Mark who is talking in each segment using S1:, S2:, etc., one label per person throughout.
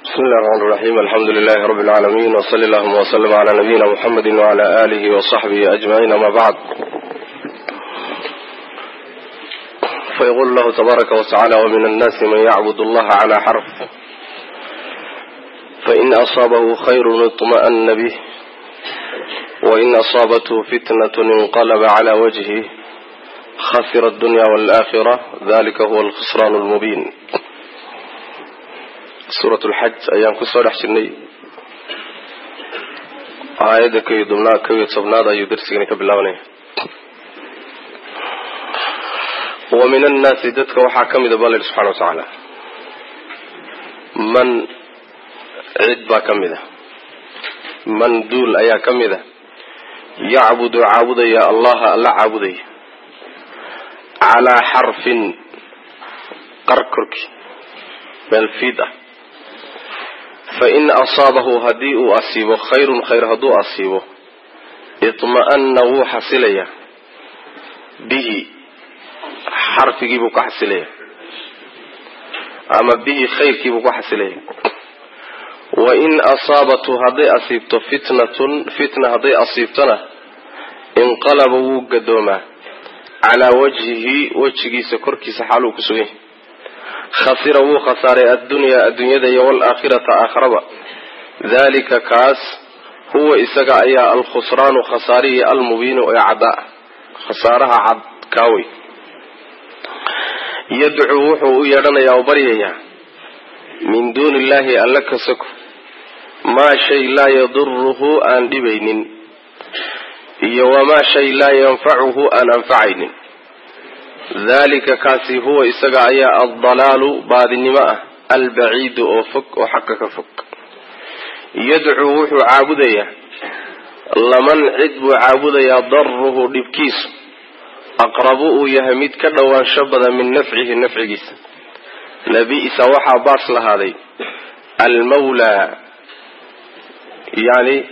S1: bismi illahi raxmaan raxiim alxamdu lilahi rabbi lcaalamiin wsali allahuma wslm cla nabiyina muxamedi wcla alihi wصaxbihi ajmaciin ama bacd fayqul lahu tabaaraka wtacala wmin annaasi man yacbud allaha cla xarf fain asaabahu khayru iطma'na bih wain asaabathu fitnat inqalba cla wajhih khasira adunya walakhira dalika huwa alkhusran lmubin suurat lxaj ayaan kusoo dhex jirnay aayadda ko iyo tobnaad ko iyo tobnaad ayuu darsigani ka bilaabanaya wa min annaasi dadka waxaa ka mida baa la yidhi subxana wa tacaala man cid baa ka mid a man duul ayaa ka mid a yacbudu caabudaya allaha alla caabudaya calaa xarfin qar korkii meel fiid ah fain asaabahu haddii uu asiibo khayrun khayr hadduu asiibo itma'ana wuu xasilayaa bihi xarfigii buu ka xasilaya ama bihi khayrkii buu ka xasilaya wain asaabathu hadday asiibto fitnatun fitna hadday asiibtona inqalaba wuu gadoomaa calaa wajhihi wejigiisa korkiisa xaaluu ku sugan yahy khasira wuu khasaaray addunyaa adduunyada iyo waalaakhirata aakharaba dalika kaas huwa isaga ayaa alkhusraanu khasaarihi almubiinu ee caddaa khasaaraha cad kaawey yadcuu wuxuu u yeedhanayaa oo baryayaa min duuni illahi alla ka soko maa shay laa yaduruhu aan dhibaynin iyo wamaa shay laa yanfacuhu aan anfacaynin dalika kaasi huwa isaga ayaa aldalaalu baadinimo ah albaciidu oo fog oo xaqa ka fog yadcuu wuxuu caabudayaa laman cid buu caabudayaa daruhu dhibkiisu aqrabu uu yahay mid ka dhowaansho badan min nafcihi nafcigiisa labi'sa waxaa baas lahaaday almawlaa yani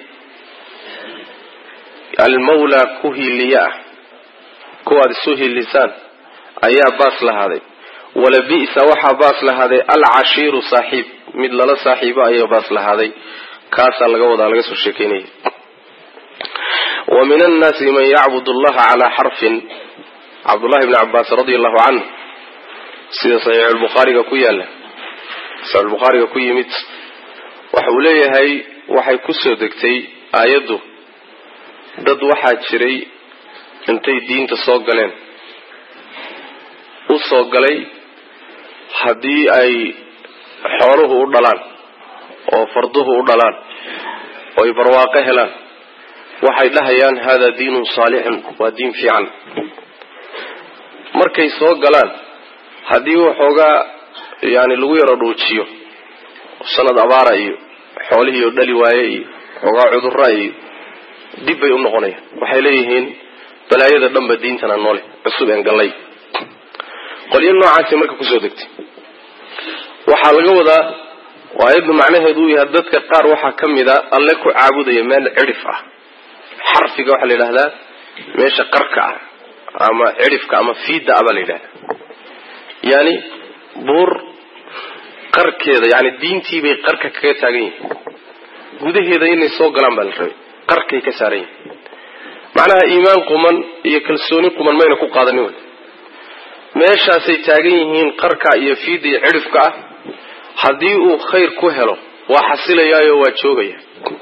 S1: almawlaa ku hiiliye ah kuwaad isu hiilisaan ayaa baas lahaaday walabi'sa waxaa baas lahaaday alcashiiru saaxiib mid lala saaxiibo ayaa baas lahaaday kaasaa laga wadaa laga soo sheekeynaya wa min annaasi man yacbud allaha calaa xarfin cabdullahi bni cabaas radia allahu canhu sida saxiixulbukhaariga ku yaala saxiixulbukhaariga ku yimid waxa uu leeyahay waxay kusoo degtay aayaddu dad waxaa jiray intay diinta soo galeen u soo galay haddii ay xooluhu u dhalaan oo farduhu u dhalaan oo ay barwaaqo helaan waxay dhahayaan hada diinun saalixun waa diin fiican markay soo galaan haddii waxoogaa yani lagu yaro dhuujiyo sanad abaara iyo xoolihii oo dhali waaye iyo waxoogaa cudurra iyo dib bay u noqonayaan waxay leeyihiin balaayada dhanba diintana noole cusub een gallay qolyo noocaasi marka kusoo degtay waxaa laga wadaa aayaddu macnaheedu uu yahay dadka qaar waxaa ka mid a alle ku caabudaya meel cidhif ah xarfiga waxaa la yidhahdaa meesha qarka ah ama cidhifka ama fiidda ah baa la yidhahdaa yani buur qarkeeda yani diintii bay qarka kaga taagan yihiin gudaheeda inay soo galaan baa la rabay qarkay ka saaran yihiin macnaha iimaan quman iyo kalsooni quman mayna ku qaadanin wey meeshaasay taagan yihiin qarka iyo fiidda iyo cidhifka ah haddii uu khayr ku helo waa xasilayaayo waa joogaya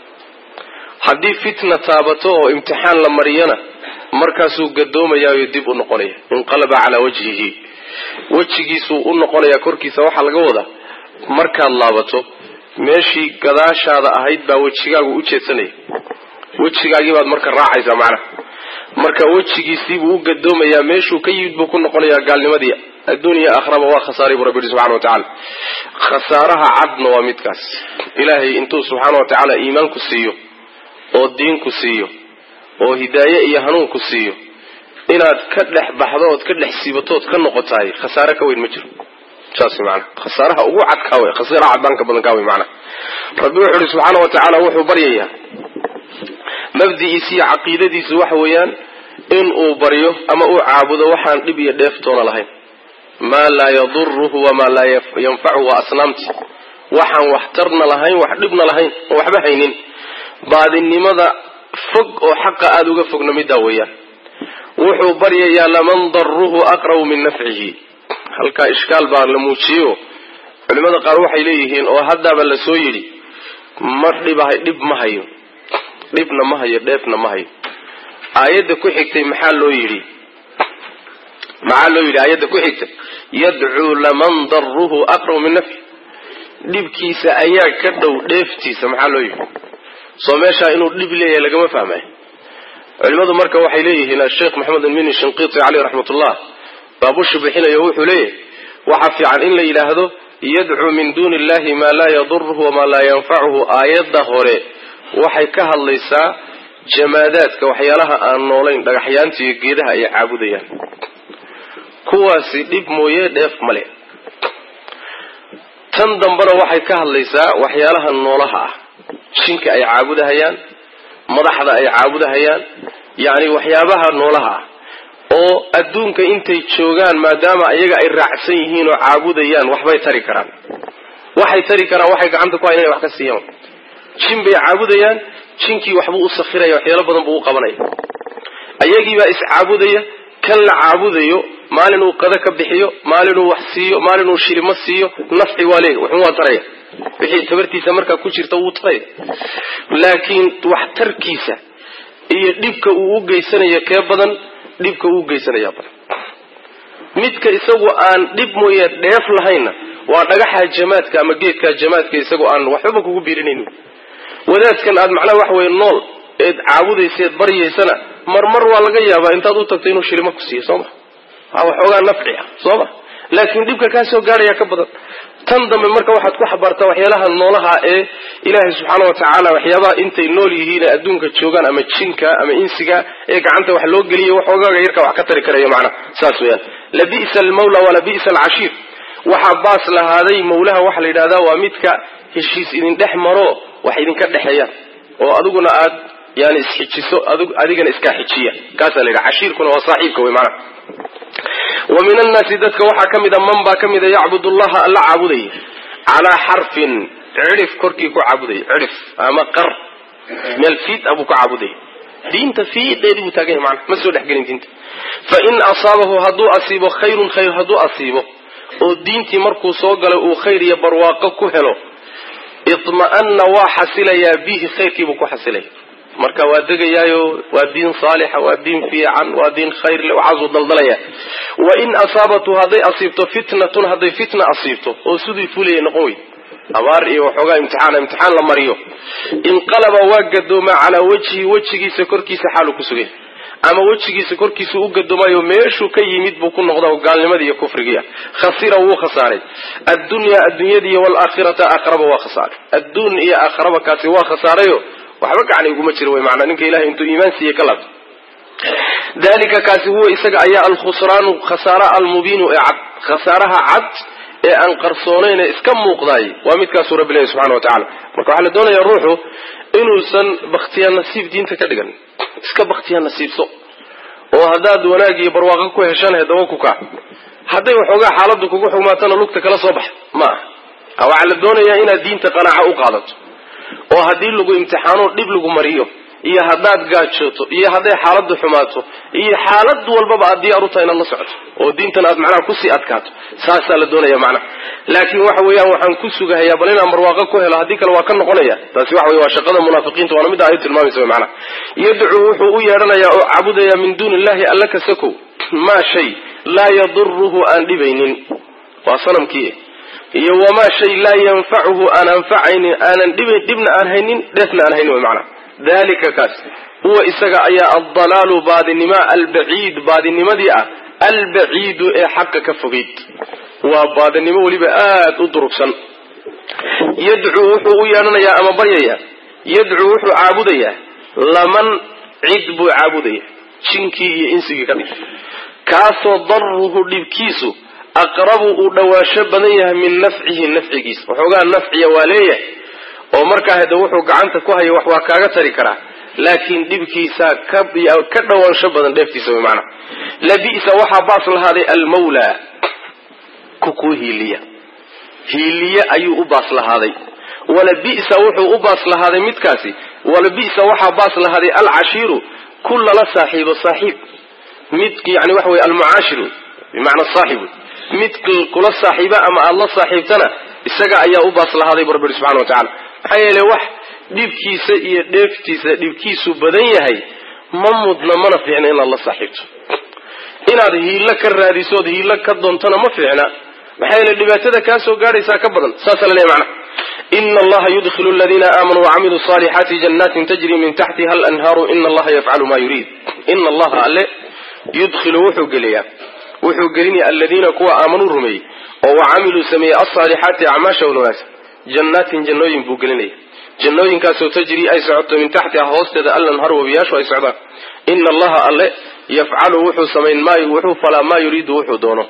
S1: haddii fitna taabato oo imtixaan la mariyana markaasuu gadoomayaayo dib u noqonaya inqalaba calaa wajhihi wejigiisuu u noqonayaa korkiisa waxaa laga wadaa markaad laabato meeshii gadaashaada ahayd baa wejigaagu u jeedsanaya wejigaagii baad marka raacaysaa macnaha marka wejigiisiibuu u gadoomayaa meeshuu ka yimid buu ku noqonayaa gaalnimadii adduuniya akhraba waa khasaaray buu rabbi yihi subxana wa tacaala khasaaraha cadna waa midkaas ilaahay intuu subxaana wa tacaala iimaanku siiyo oo diinku siiyo oo hidaaye iyo hanuunku siiyo inaad ka dhex baxdo ood ka dhex siibatood ka noqotahay khasaare ka weyn ma jiro saas maana khasaaraha ugu cadkaa wey khasaaraha cadaanka badan kaa wey macnaha rabbi wuxuu ihi subxaana wa tacaala wuxuu baryayaa mabdi'iisi iyo caqiidadiisu waxa weeyaan in uu baryo ama uu caabudo waxaan dhib iyo dheeftoona lahayn maa laa yaduruhu wamaa laa yanfacuhu waa asnaamti waxaan waxtarna lahayn wax dhibna lahayn oo waxba haynin baadinimada fog oo xaqa aada uga fogna middaa weeyaan wuxuu baryayaa laman daruhu aqrabu min nafcihi halkaa ishkaal baa la muujiyeyo culimada qaar waxay leeyihiin oo haddaaba la soo yidhi ma dhibahay dhib ma hayo dhibna ma hayo dheefna ma hayo aayadda ku xigtay maxaa loo yidhi maxaa loo yidhi aayadda ku xigtay yadcuu laman daruhu aqrabu min nafci dhibkiisa ayaa ka dhow dheeftiisa maxaa loo yidhi soo meeshaa inuu dhib leeyahay lagama fahmayo culimadu marka waxay leeyihiin asheekh maxamed almini shinqiiti caleyh raxmatullah baabushi bixinayo wuxuu leeyahay waxaa fiican in la yidhaahdo yadcuu min duuni illahi maa laa yaduruhu wamaa laa yanfacuhu aayadda hore waxay ka hadlaysaa jamaadaadka waxyaalaha aan noolayn dhagaxyaanta iyo geedaha ay caabudayaan kuwaasi dhib mooye dheef male tan dambena waxay ka hadlaysaa waxyaalaha noolaha ah jinka ay caabudahayaan madaxda ay caabudahayaan yacni waxyaabaha noolaha ah oo adduunka intay joogaan maadaama iyaga ay raacsan yihiin oo caabudayaan waxbay tari karaan waxay tari karaan waxay gacanta ku hayan inay wax ka siiyaan jin bay caabudayaan jinkii waxbuu u sakhiraya waxyaalo badan buu u qabanaya ayagiibaa iscaabudaya kan la caabudayo maalin uu qado ka bixiyo maalin uu wax siiyo maalin uu shilimo siiyo nafci waa leega wuxuu waa taraya wixii tabartiisa markaa ku jirta wuu taraya laakiin waxtarkiisa iyo dhibka uu u geysanayo kee badan dhibka uu geysanayaa badan midka isagu aan dhib mooye dheef lahaynna waa dhagaxa jamaadka ama geedka jamaadka isagoo aan waxbaba kugu biirinaynin wadaadkan aad macnaha wax weye nool eed caabudaysa eed baryaysana marmar waa laga yaabaa intaad u tagto inuu shilimo ku siiyo soo ma waa waxoogaa nafci ah soo ma laakiin dhibka kaa soo gaadhaya ka badan tan dambe marka waxaad ku xabaartaa waxyaalaha noolaha ee ilaahay subxaana wa tacaala waxyaabaha intay nool yihiin ee adduunka joogaan ama jinka ama insiga ee gacanta wax loo geliya waxoogaaga yarka wax ka tari karayo macnaha saas weyaan labi'sa almawla walabi'sa alcashiir waxaa baas lahaaday mawlaha waxa la yidhahdaa waa midka heshiis idin dhex maro wax idinka dhexeeyaan oo adiguna aad yani isxijiso adigana iskaa xijiya kaasaa la yidhaha cashiirkuna waa saaxiibka wey macnaha wa min annaasi dadka waxaa ka mida man baa ka mida yacbud allaha alla caabudaya calaa xarfin cidhif korkii ku caabudaya cidhif ama qar meel fiid ah buu ku caabudaya diinta fiideedii buu taagan yahay macnaha ma soo dhexgelin diinta fa in asaabahu hadduu asiibo khayrun khayr hadduu asiibo oo diintii markuu soo galay uu khayr iyo barwaaqo ku helo itma'ana waa xasilayaa bihi khayrkiibuu ku xasilaya marka waa degayaayo waa diin saalixa waa diin fiican waa diin khayrle waxaasuu daldalaya wa in asaabatu hadday asiibto fitnatun hadday fitna asiibto oo sidii fulaya noqon wey abaar iyo waxoogaa imtixaana imtixaan la mariyo inqalaba waa gadoomaa calaa wajhi wejigiisa korkiisa xaaluu ku sugay ama wejigiisa korkiisa u gadoomayo meeshuu ka yimid buu ku noqda gaalnimadii iyo kufrigiia khasira wuu khasaaray addunyaa addunyadiiyo waalaakhirata aakharaba waa khasaaray adduun iyo aakharaba kaasi waa khasaarayo waxba gacni uguma jiro wey maanaa ninka ilahay intuu iimaan siiye ka laabto dalika kaasi huwa isaga ayaa alkhusraanu khasaara almubiinu ee cad khasaaraha cad ee aan qarsoonayn ee iska muuqdaay waa midkaasuu rabbi leeyahy subxana wa tacala marka waxaa la doonayaa ruuxu inuusan bakhtiyaa nasiib diinta ka dhigan iska bakhtiyaa nasiibso oo haddaad wanaag iyo barwaaqo ku heshanahe daba ku kac hadday waxoogaa xaaladdu kugu xumaatana lugta kala soo baxa ma aha waxaa la doonayaa inaad diinta qanaaco u qaadato oo haddii lagu imtixaano dhib lagu mariyo iyo haddaad gaajooto iyo hadday xaaladdu xumaato iyo xaalad walbaba aad diyaar u tahay inaad la socoto oo diintan aad macnaha kusii adkaato saasaa la doonaya macnaha laakiin waxa weeyaan waxaan ku sugahayaa bal inaan barwaaqo ku helo haddii kale waa ka noqonaya taasi waxa wey waa shaqada munaafiqiinta waana midda aayad tilmaamaysa wey macnaha yadcuu wuxuu u yeedhanayaa oo caabudaya min duuni illahi alla kasakow maa shay laa yaduruhu aan dhibaynin waa sanamkii iyo wamaa shay laa yanfacuhu aan anfacaynin aanan dhibayn dhibna aan haynin dheefna aan haynin wey macnaha dalika kaas huwa isaga ayaa aldalaalu baadinima albaciid baadinimadii ah albaciidu ee xaqa ka fogeyd waa baadinimo weliba aada u durugsan yadcuu wuxuu u yeedhanayaa ama baryayaa yadcuu wuxuu caabudayaa laman cid buu caabudaya jinkii iyo insigii ka dhig kaasoo daruhu dhibkiisu aqrabu uu dhawaansho badan yahay min nafcihi nafcigiisa waxoogaa nafciya waa leeyahay oo markaa hade wuxuu gacanta ku haya wax waa kaaga tari karaa laakiin dhibkiisa ka dhawaansho badan dheeftiisa wy maanaa labi'sa waxaa baas lahaaday almawla ku kuu hiiliya hiiliye ayuu u baas lahaaday wala bisa wuxuu u baas lahaaday midkaasi wala bisa waxaa baas lahaaday alcashiiru ku lala saaxiibo saaxiib mid yani waxa wey almucaashir bimacna saaxib mid kula saaxiiba ama aada la saaxiibtana isaga ayaa u baas lahaaday bu rabbi subxana wa tacala maxaa yeele wax dhibkiisa iyo dheeftiisa dhibkiisu badan yahay ma mudna mana fiicna inaad la saaxiibto inaad hiilo ka raadisood hiilo ka doontona ma fiicna maxaa yeele dhibaatada kaa soo gaadhaysaa ka badan saasa la leeya macna ina allaha yudkhilu aladiina aamanuu wacamiluu salixaati jannatin tajri min taxtiha alanhaaru ina allaha yafcalu ma yuriid ina allaha alle yudkhilu wuxuu geliyaa wuxuu gelinaya aladiina kuwa aamanuu rumeeyey oo wacamiluu sameeyey alsaalixaati acmaasha wanaagsan jannaatin jannooyin buu gelinaya jannooyinkaasoo tajri ay socoto min taxtiha hoosteeda alanhar wabiyaashu ay socdaan ina allaha alle yafcalu wuxuu samayn maa wuxuu falaa maa yuriidu wuxuu doono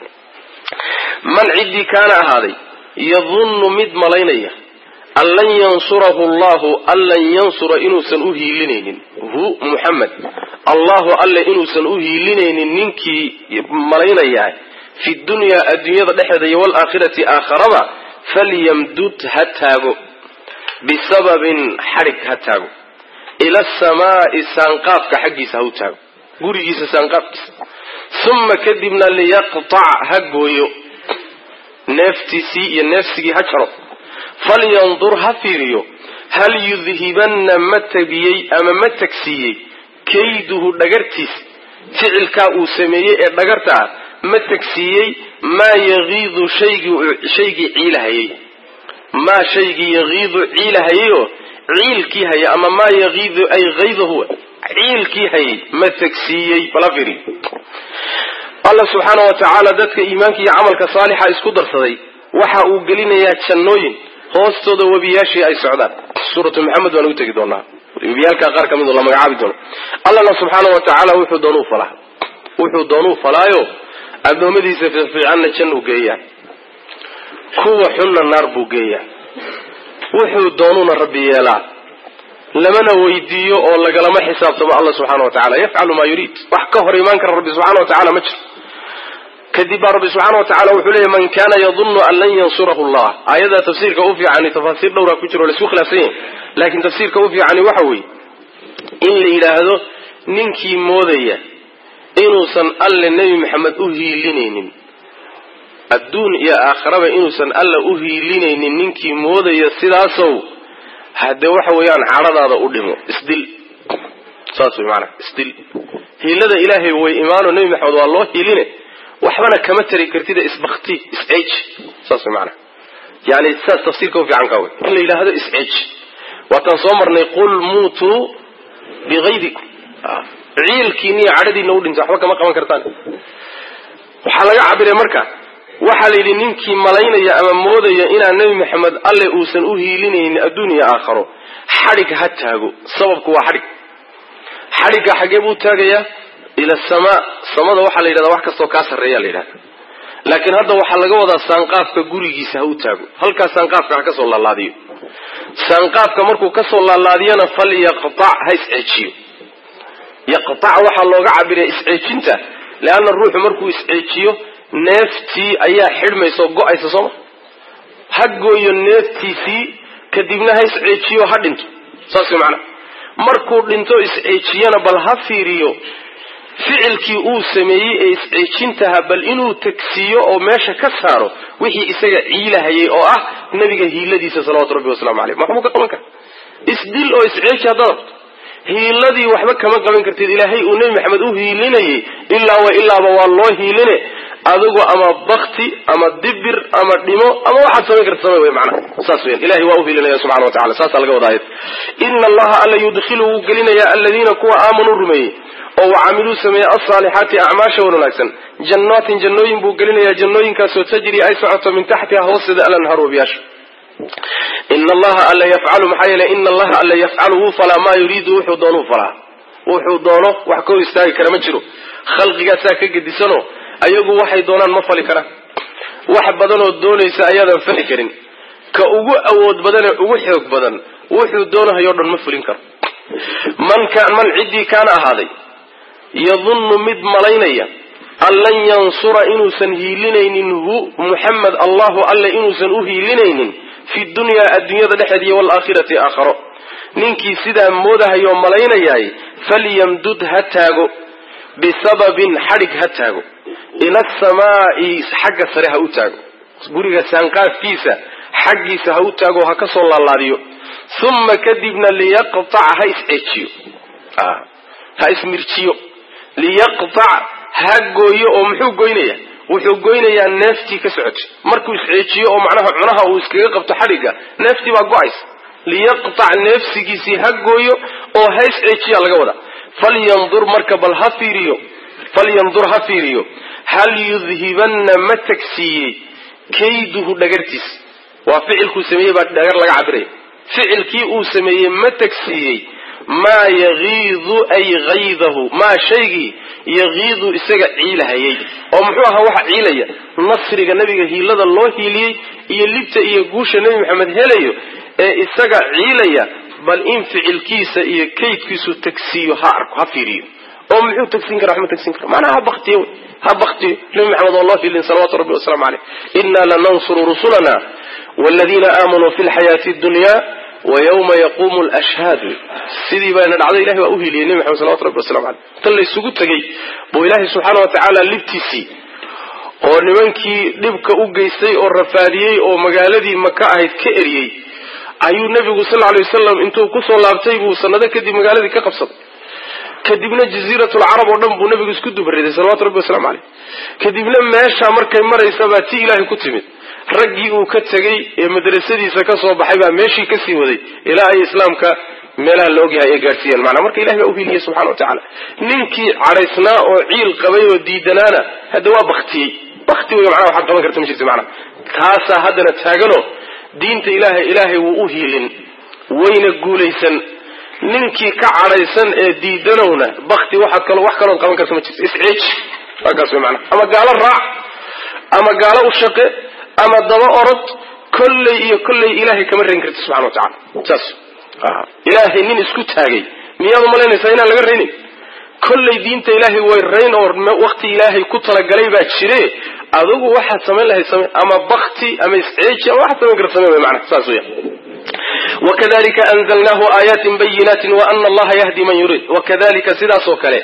S1: man ciddii kaana ahaaday yadunnu mid malaynaya an lan yansurahu allahu an lan yansura inuusan u hiilinaynin hu muxamed allahu alle inuusan u hiilinaynin ninkii malaynayaa fi dunyaa adduunyada dhexeeda iyo waalaakhirati aakharaba falyamdud ha taago bisababin xadhig ha taago ila asamaai saanqaafka xaggiisa ha u taago gurigiisa saanqaafkiisa uma kadibna liyaqtac ha gooyo neeftiisii iyo neefsigii ha jaro falyandur ha fiiriyo hal yudhibanna ma tabiyey ama ma tagsiiyey kayduhu dhagartiis ficilkaa uu sameeyey ee dhagarta ah ma tagsiiyey maa yagiidu shaygii ciilahayey maa shaygii yagiidu ciilahayeyoo ciilkii haya ama maa yagiidu ay haydahu ciilkii hayay ma tagsiiyey bala fiiriyo allah subxaana wa tacaala dadka iimaanka iyo camalka saalixa isku darsaday waxa uu gelinayaa jannooyin hoostooda webiyaashii ay socdaan suuratu maxamed baan ugu tegi doonaa webiyaalka qaar ka midoo la magacaabi doono allahna subxaana wa tacaala wuxuu doonuu falaa wuxuu doonuu falaayo addoommadiisa fiicanna jannuu geeyaa kuwa xunna naar buu geeyaa wuxuu doonuuna rabbi yeelaa lamana weydiiyo oo lagalama xisaabtamo alla subxana wa tacala yafcalu maa yuriid wax ka hor imaan kara rabbi subxana wa tacala ma jiro kadib baa rabbi subxaana wa tacala wuxuu leeyahy man kana yadunnu an lan yansurahu allah aayada tafsiirka u fiicani tafaasiir dhowraa ku jiro o laisku khilaafsan yahay laakiin tafsiirka u fiicani waxa weeye in la yidhaahdo ninkii moodaya inuusan alle nebi maxamed u hiilinaynin adduun iyo aakharaba inuusan alla u hiilinaynin ninkii moodaya sidaasow haddee waxa weeyaan cadhadaada u dhimo isdil saas way maanaa isdil hiilada ilaahay way imaano nebi maxamed waa loo hiiline waxbana kama tari kartida isbakti isceej saas way maanaa yani saas tafsiirka u fiican kaa wey in la yidhaahdo isceej waataan soo marnay qul muutuu bikaydikum ciilkiina iyo cadhadiina u dhinta waxba kama qaban kartaan waxaa laga cabiray marka waxaa la yidhi ninkii malaynaya ama moodaya inaan nebi maxamed alle uusan u hiilinaynin adduun iyo aakharo xadhig ha taago sababku waa xadhig xadhigga xaggee buu taagayaa ila samaa samada waxaa la yidhahdaa wax kastoo kaa sarreeya la yidhahda laakiin hadda waxaa laga wadaa saanqaafka gurigiisa ha u taago halkaas saanqaafka ha kasoo laalaadiyo saanqaafka markuu kasoo laalaadiyana fal yaqtac ha isceejiyo yaqtac waxaa looga cabiraya isceejinta leanna ruuxu markuu isceejiyo neeftii ayaa xidhmaysa oo go-aysa sooma ha gooyo neeftiisii kadibna ha isceejiyo ha dhinto saas way macnaha markuu dhinto isceejiyana bal ha fiiriyo ficilkii uu sameeyey ee isceejintaha bal inuu tagsiiyo oo meesha ka saaro wixii isaga ciilahayay oo ah nabiga hiiladiisa salawatu rabbi wasalaamu caleyh maxbuu ka qaban kara isdil oo isceeji haddaad rabto hiiladii waxba kama qaban kartid ilaahay uu nebi maxamed u hiilinayay ilaa wa ilaaba waa loo hiiline adigu ama bakti ama dibir ama dhimo ama waxaad samayn karta samay wey macnaha saas weyan ilahay waa u hiilinaya subxana wa tacala saasaa laga wada ayad ina allaha alla yudkhilu wuu gelinayaa aladiina kuwa aamanuu rumeeyey oo wacamiluu sameeyey alsaalixaati acmaasha wan wanaagsan jannaatin jannooyin buu gelinayaa jannooyinkaasoo tajri ay socoto min taxtiha hoosteeda alanhaar wabiyaasha ina allaha alla yafcalu maxaa yeele ina allaha alla yafcalu wuu falaa maa yuriidu wuxuu doonuu falaa wuxuu doono wax ka hor istaagi kara ma jiro khalqigaasaa ka gedisano ayagu waxay doonaan ma fali karaan wax badanoo doonaysa ayaadan fali karin ka ugu awood badanee ugu xoog badan wuxuu doonahayoo dhan ma fulin karo man man ciddii kaana ahaaday yadunnu mid malaynaya an lan yansura inuusan hiilinaynin hu muxamed allahu alle inuusan u hiilinaynin fi dunyaa adduunyada dhexeed iyo waalaakhirati aakharo ninkii sidaa moodahayoo malaynayaay falyamdud ha taago bisababin xadhig ha taago ila asamaa'i xagga sare ha u taago guriga saanqaafkiisa xaggiisa ha u taago ha ka soo laalaadiyo uma kadibna liyaqtac ha isceejiyo ha ismirjiyo liyaqtac ha gooyo oo muxuu goynaya wuxuu goynayaa neeftii ka socotay markuu isceejiyo oo macnaha cunaha uu iskaga qabto xadhigga neeftii baa go-aysa liyaqtac neefsigiisii ha gooyo oo ha isceejiya laga wadaa falyandur marka bal ha fiiriyo falyandur ha fiiriyo hal yudhibanna ma tagsiiyey kayduhu dhagartiisa waa ficilkuu sameeyey baa dhagar laga cabiraya ficilkii uu sameeyey ma tagsiiyey maa yagiidu ay haydahu maa shaygii yagiidu isaga ciilahayay oo muxuu ahaa waxa ciilaya nasriga nabiga hiilada loo hiiliyey iyo libta iyo guusha nebi maxamed helayo ee isaga ciilaya bal in ficilkiisa iyo kaydkiisu tagsiiyo ha arko ha fiiriyo oo muxuu tagsiin kara waxma tagsiin kara macnaha ha baktiyo ha baktiyo nebi maxamed oo loo hiilin salawatu rabbi wasalaamu caleyh inna lanansuru rusulana waladiina aamanuu fi lxayaati dunya wayawma yaquumu lashhaadu sidii bayna dhacday ilahay waa u hiiliyey nebi maxamed salawatu rabbi wasalamu caleyh tan laysugu tegey buu ilaahay subxaana wa tacaala libtiisii oo nimankii dhibka u geystay oo rafaadiyey oo magaaladii maka ahayd ka eriyey ayuu nebigu sal alay wasalam intuu kusoo laabtay buu sanado kadib magaaladii ka qabsaday kadibna jaziiratulcarab oo dhan buu nebigu isku dubariday salawatu rabbi waslamu caleyh kadibna meeshaa markay maraysa baa ti ilaahay ku timid raggii uu ka tegey ee madrasadiisa ka soo baxay baa meeshii kasii waday ilaa ay islaamka meelaha la ogyahay ay gaadhsiiyeen maanaa marka ilahay baa uhiliyey subxana wa tacaala ninkii cadhaysnaa oo ciil qabay oo diidanaana hadda waa baktiyey bakti wey macnaha waxaad qaban karta ma jirta macnaha taasaa haddana taagano diinta ilaahay ilaahay wuu u hiilin wayna guulaysan ninkii ka cadhaysan ee diidanowna bakti waxa kalo wax kalood qaban karta ma jirto isceeji waakaas wey macnaha ama gaalo raac ama gaalo u shaqe ama daba orod kolley iyo kolley ilaahay kama reyn karti subxana wa tacala saas ilaahay nin isku taagay miyaad umalaynaysaa inaan laga raynin kolley diinta ilaahay way rayn oo wakti ilaahay ku talagalay baa jire adugu waxaad samayn lahayd same ama bakti ama isceeji ama waxaad samayn karta same mana saas weya wakadalika anzalnahu aayaatin bayinaatin wa ana allaha yahdi man yuriid wakadalika sidaas oo kale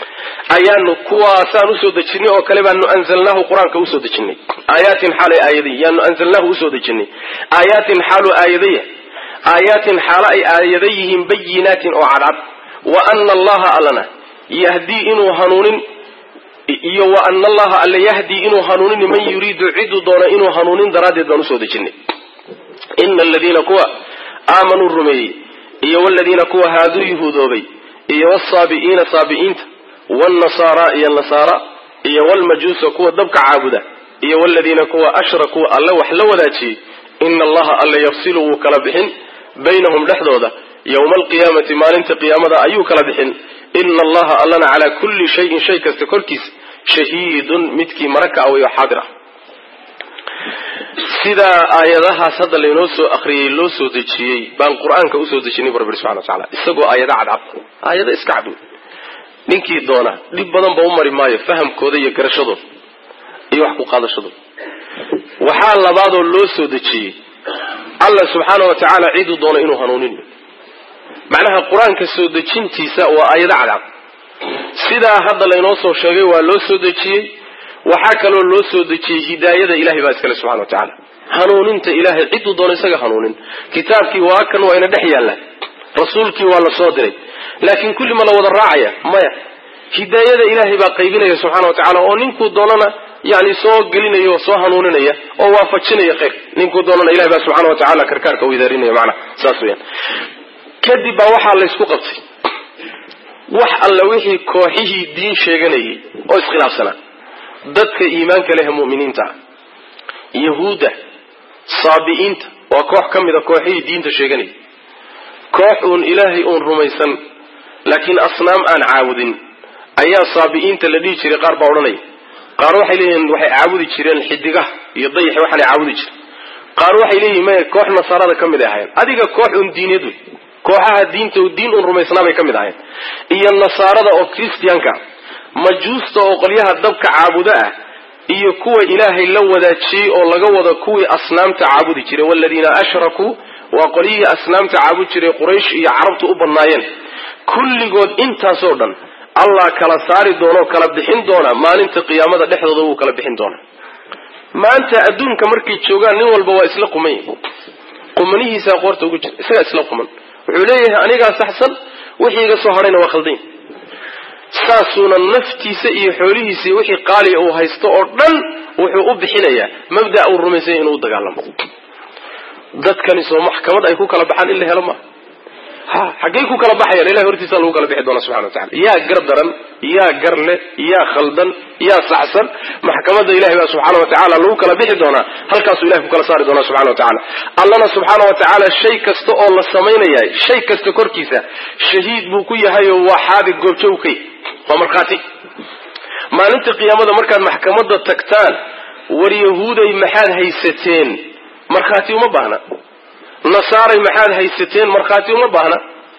S1: ayaanu kuwaasaan usoo dejinay oo kale baanu anzalnaahu qur-aanka usoo dejinay aayaatin xaalay aayadaya yaanu anzalnaahu usoo dejinay aayaatin xaalu aayadaya aayaatin xaalo ay aayada yihiin bayinaatin oo cadcad wa ana allaha allana yahdii inuu hanuunin iyo wa ana allaha alla yahdii inuu hanuunin man yuriidu ciduu doono inuu hanuunin daraaddeed baan usoo dejinay ina aladiina kuwa aamanuu rumeeyey iyo waladiina kuwa haaduu yuhuudoobay iyo wsaabi'iina saabi'iinta wnasaara iyo nasaara iyo wlmajuusa kuwa dabka caabuda iyo waladiina kuwa ashrakuu alle wax la wadaajiyey ina allaha alle yafsilu wuu kala bixin baynahum dhexdooda yowma alqiyaamati maalinta qiyaamada ayuu kala bixin ina allaha allana calaa kulli shayin shay kasta korkiisa shahiidun midkii maraka away oo xaadir ah sidaa aayadahaas hadda laynoo soo akriyey loo soo dejiyey baan qur-aanka usoo dejinay bu rabbi subxana wa tacala isagoo aayado cadcad aayado iska cad wey ninkii doona dhib badan ba u mari maayo fahamkooda iyo garashadooda iyo wax ku qaadashadooda waxaa labaadoo loo soo dejiyey alla subxaana wa tacaala ciduu doono inuu hanuuninayo macnaha qur-aanka soo dejintiisa waa aayado cadcad sidaa hadda laynoo soo sheegay waa loo soo dejiyey waxaa kaloo loo soo dejiyey hidaayada ilahay baa iskale subxana wa tacaala hanuuninta ilahay ciduu doono isaga hanuunin kitaabkii waa kan waa ina dhex yaalla rasuulkii waa la soo diray laakiin kulli ma la wada raacaya maya hidaayada ilaahay baa qaybinaya subxana wa tacala oo ninkuu doonana yani soo gelinaya oo soo hanuuninaya oo waafajinaya khayr ninkuu doonana ilahay baa subxana wa tacala karkaarka widaarinaya macnaha saas weyaan kadib baa waxaa laysku qabtay wax alla wixii kooxihii diin sheeganayay oo iskhilaafsanaa dadka iimaanka leh mu'miniinta ah yahuudda saabi'iinta waa koox ka mid a kooxihii diinta sheeganayay koox uun ilaahay uun rumaysan laakiin asnaam aan caabudin ayaa saabi'iinta la dhihi jiray qaar baa odhanaya qaar waxay leeyihiin waxay caabudi jireen xidigaha iyo dayaxi waxaanay caabudi jiren qaar waxay leeyihin maya koox nasaarada ka mid ay ahayen adiga koox uun diineed wey kooxaha diinta diin uun rumaysnaa bay ka mid ahayen iyo nasaarada oo christianka majuusta oo qolyaha dabka caabudo ah iyo kuwa ilaahay la wadaajiyey oo laga wado kuwii asnaamta caabudi jiray waladiina ashrakuu waa qolyihii asnaamta caabudi jiray quraysh iyo carabtu u badnaayeen kulligood intaasoo dhan allah kala saari doonao kala bixin doona maalinta qiyaamada dhexdooda wuu kala bixin doona maanta adduunka markay joogaan nin walba waa isla quman yahi qumanihiisaa qoorta ugu jira isagaa isla quman wuxuu leeyahay anigaa saxsan wixii iga soo hadhayna waa khaldayn saasuuna naftiisa iyo xoolihiisa iyo wixii qaaliga uu haysto oo dhan wuxuu u bixinayaa mabda' uu rumaysanya inuu u dagaalamo dadkani soo maxkamad ay ku kala baxaan in la helo maaha ha xaggay ku kala baxayaan ilahay hortiisa lagu kala bixi doona subxana wa tacala yaa gar daran yaa gar leh yaa khaldan yaa saxsan maxkamadda ilahay baa subxaana wa tacala lagu kala bixi doonaa halkaasuu ilahay ku kala saari doonaa subxana wa tacala allana subxaana wa tacaala shay kasta oo la samaynayahay shay kasta korkiisa shahiid buu ku yahay oo waa xaadig goobjowkay waa markhaati maalinta qiyaamada markaad maxkamadda tagtaan war yahuuday maxaad haysateen markhaati uma baahna nasaaray maxaad haysateen markhaati uma baahna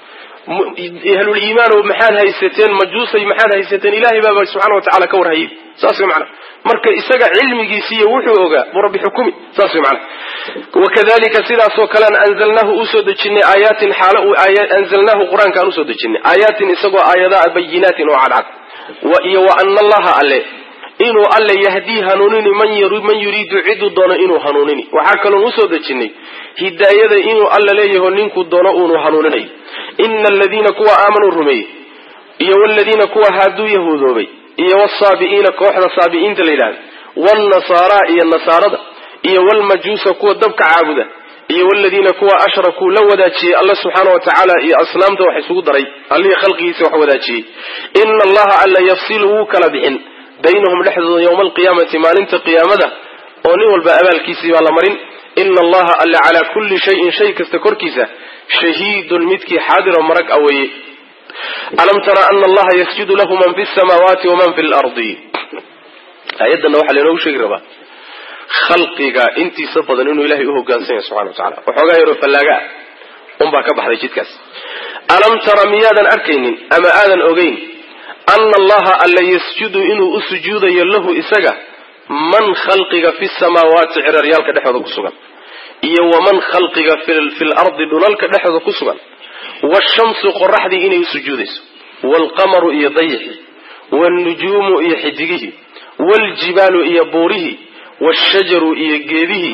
S1: ahlul iimaanow maxaad haysateen majuusay maxaad haysateen ilahay baaba subxana wa tacala ka warhayay saas way macana marka isaga cilmigiisiiyo wuxuu ogaa buu rabbi xukumi saas way macana wakadalika sidaasoo kalean anzalnaahu usoo dejinay aayaatin xaalo uu anzalnaahu qur-aanka aan usoo dejinay aayaatin isagoo aayadaa bayinaatin oo cadcad iyo wa ana allaha alle inuu alle yahdii hanuunini man yuriidu ciduu doono inuu hanuunini waxaa kaloon usoo dejinay hidaayada inuu alla leeyaho ninkuu doono uunu hanuuninayo ina aladiina kuwa aamanuu rumeeyey iyo waladiina kuwa haaduu yahuudoobay iyo wsaabi'iina kooxda saabi'iinta la yidhahda waalnasaara iyo nasaarada iyo walmajuusa kuwa dabka caabuda iyo waladiina kuwa ashrakuu la wadaajiyey alla subxaana wa tacaala iyo asnaamta wax isugu daray allihii khalqigiisa wax wadaajiyey ina allaha alla yafsilu wuu kala bixin baynahum dhexdooda yowma alqiyaamati maalinta qiyaamada oo nin walba abaalkiisii baa la marin ina allaha alla calaa kulli shayin shay kasta korkiisa shahiidun midkii xaadiro marag a weeye alam tara ana allaha yasjudu lahu man fi samaawaati waman fi lardi aayaddanna waxaa lainoogu sheegi rabaa khalqiga intiisa badan inuu ilahay uhogaansan yahay subxana wa tacala waxoogaa yaroo fallaaga ah unbaa ka baxday jidkaas alam tara miyaadan arkaynin ama aadan ogeyn ana allaha alla yasjudu inuu u sujuudayo lahu isaga man khalqiga fi samaawaati ciraryaalka dhexooda ku sugan iyo waman khalqiga fi lardi dhulalka dhexooda ku sugan washamsu qoraxdii inay u sujuudayso waalqamaru iyo dayixii waalnujuumu iyo xidigihii waaljibaalu iyo buurihii waashajaru iyo geedihii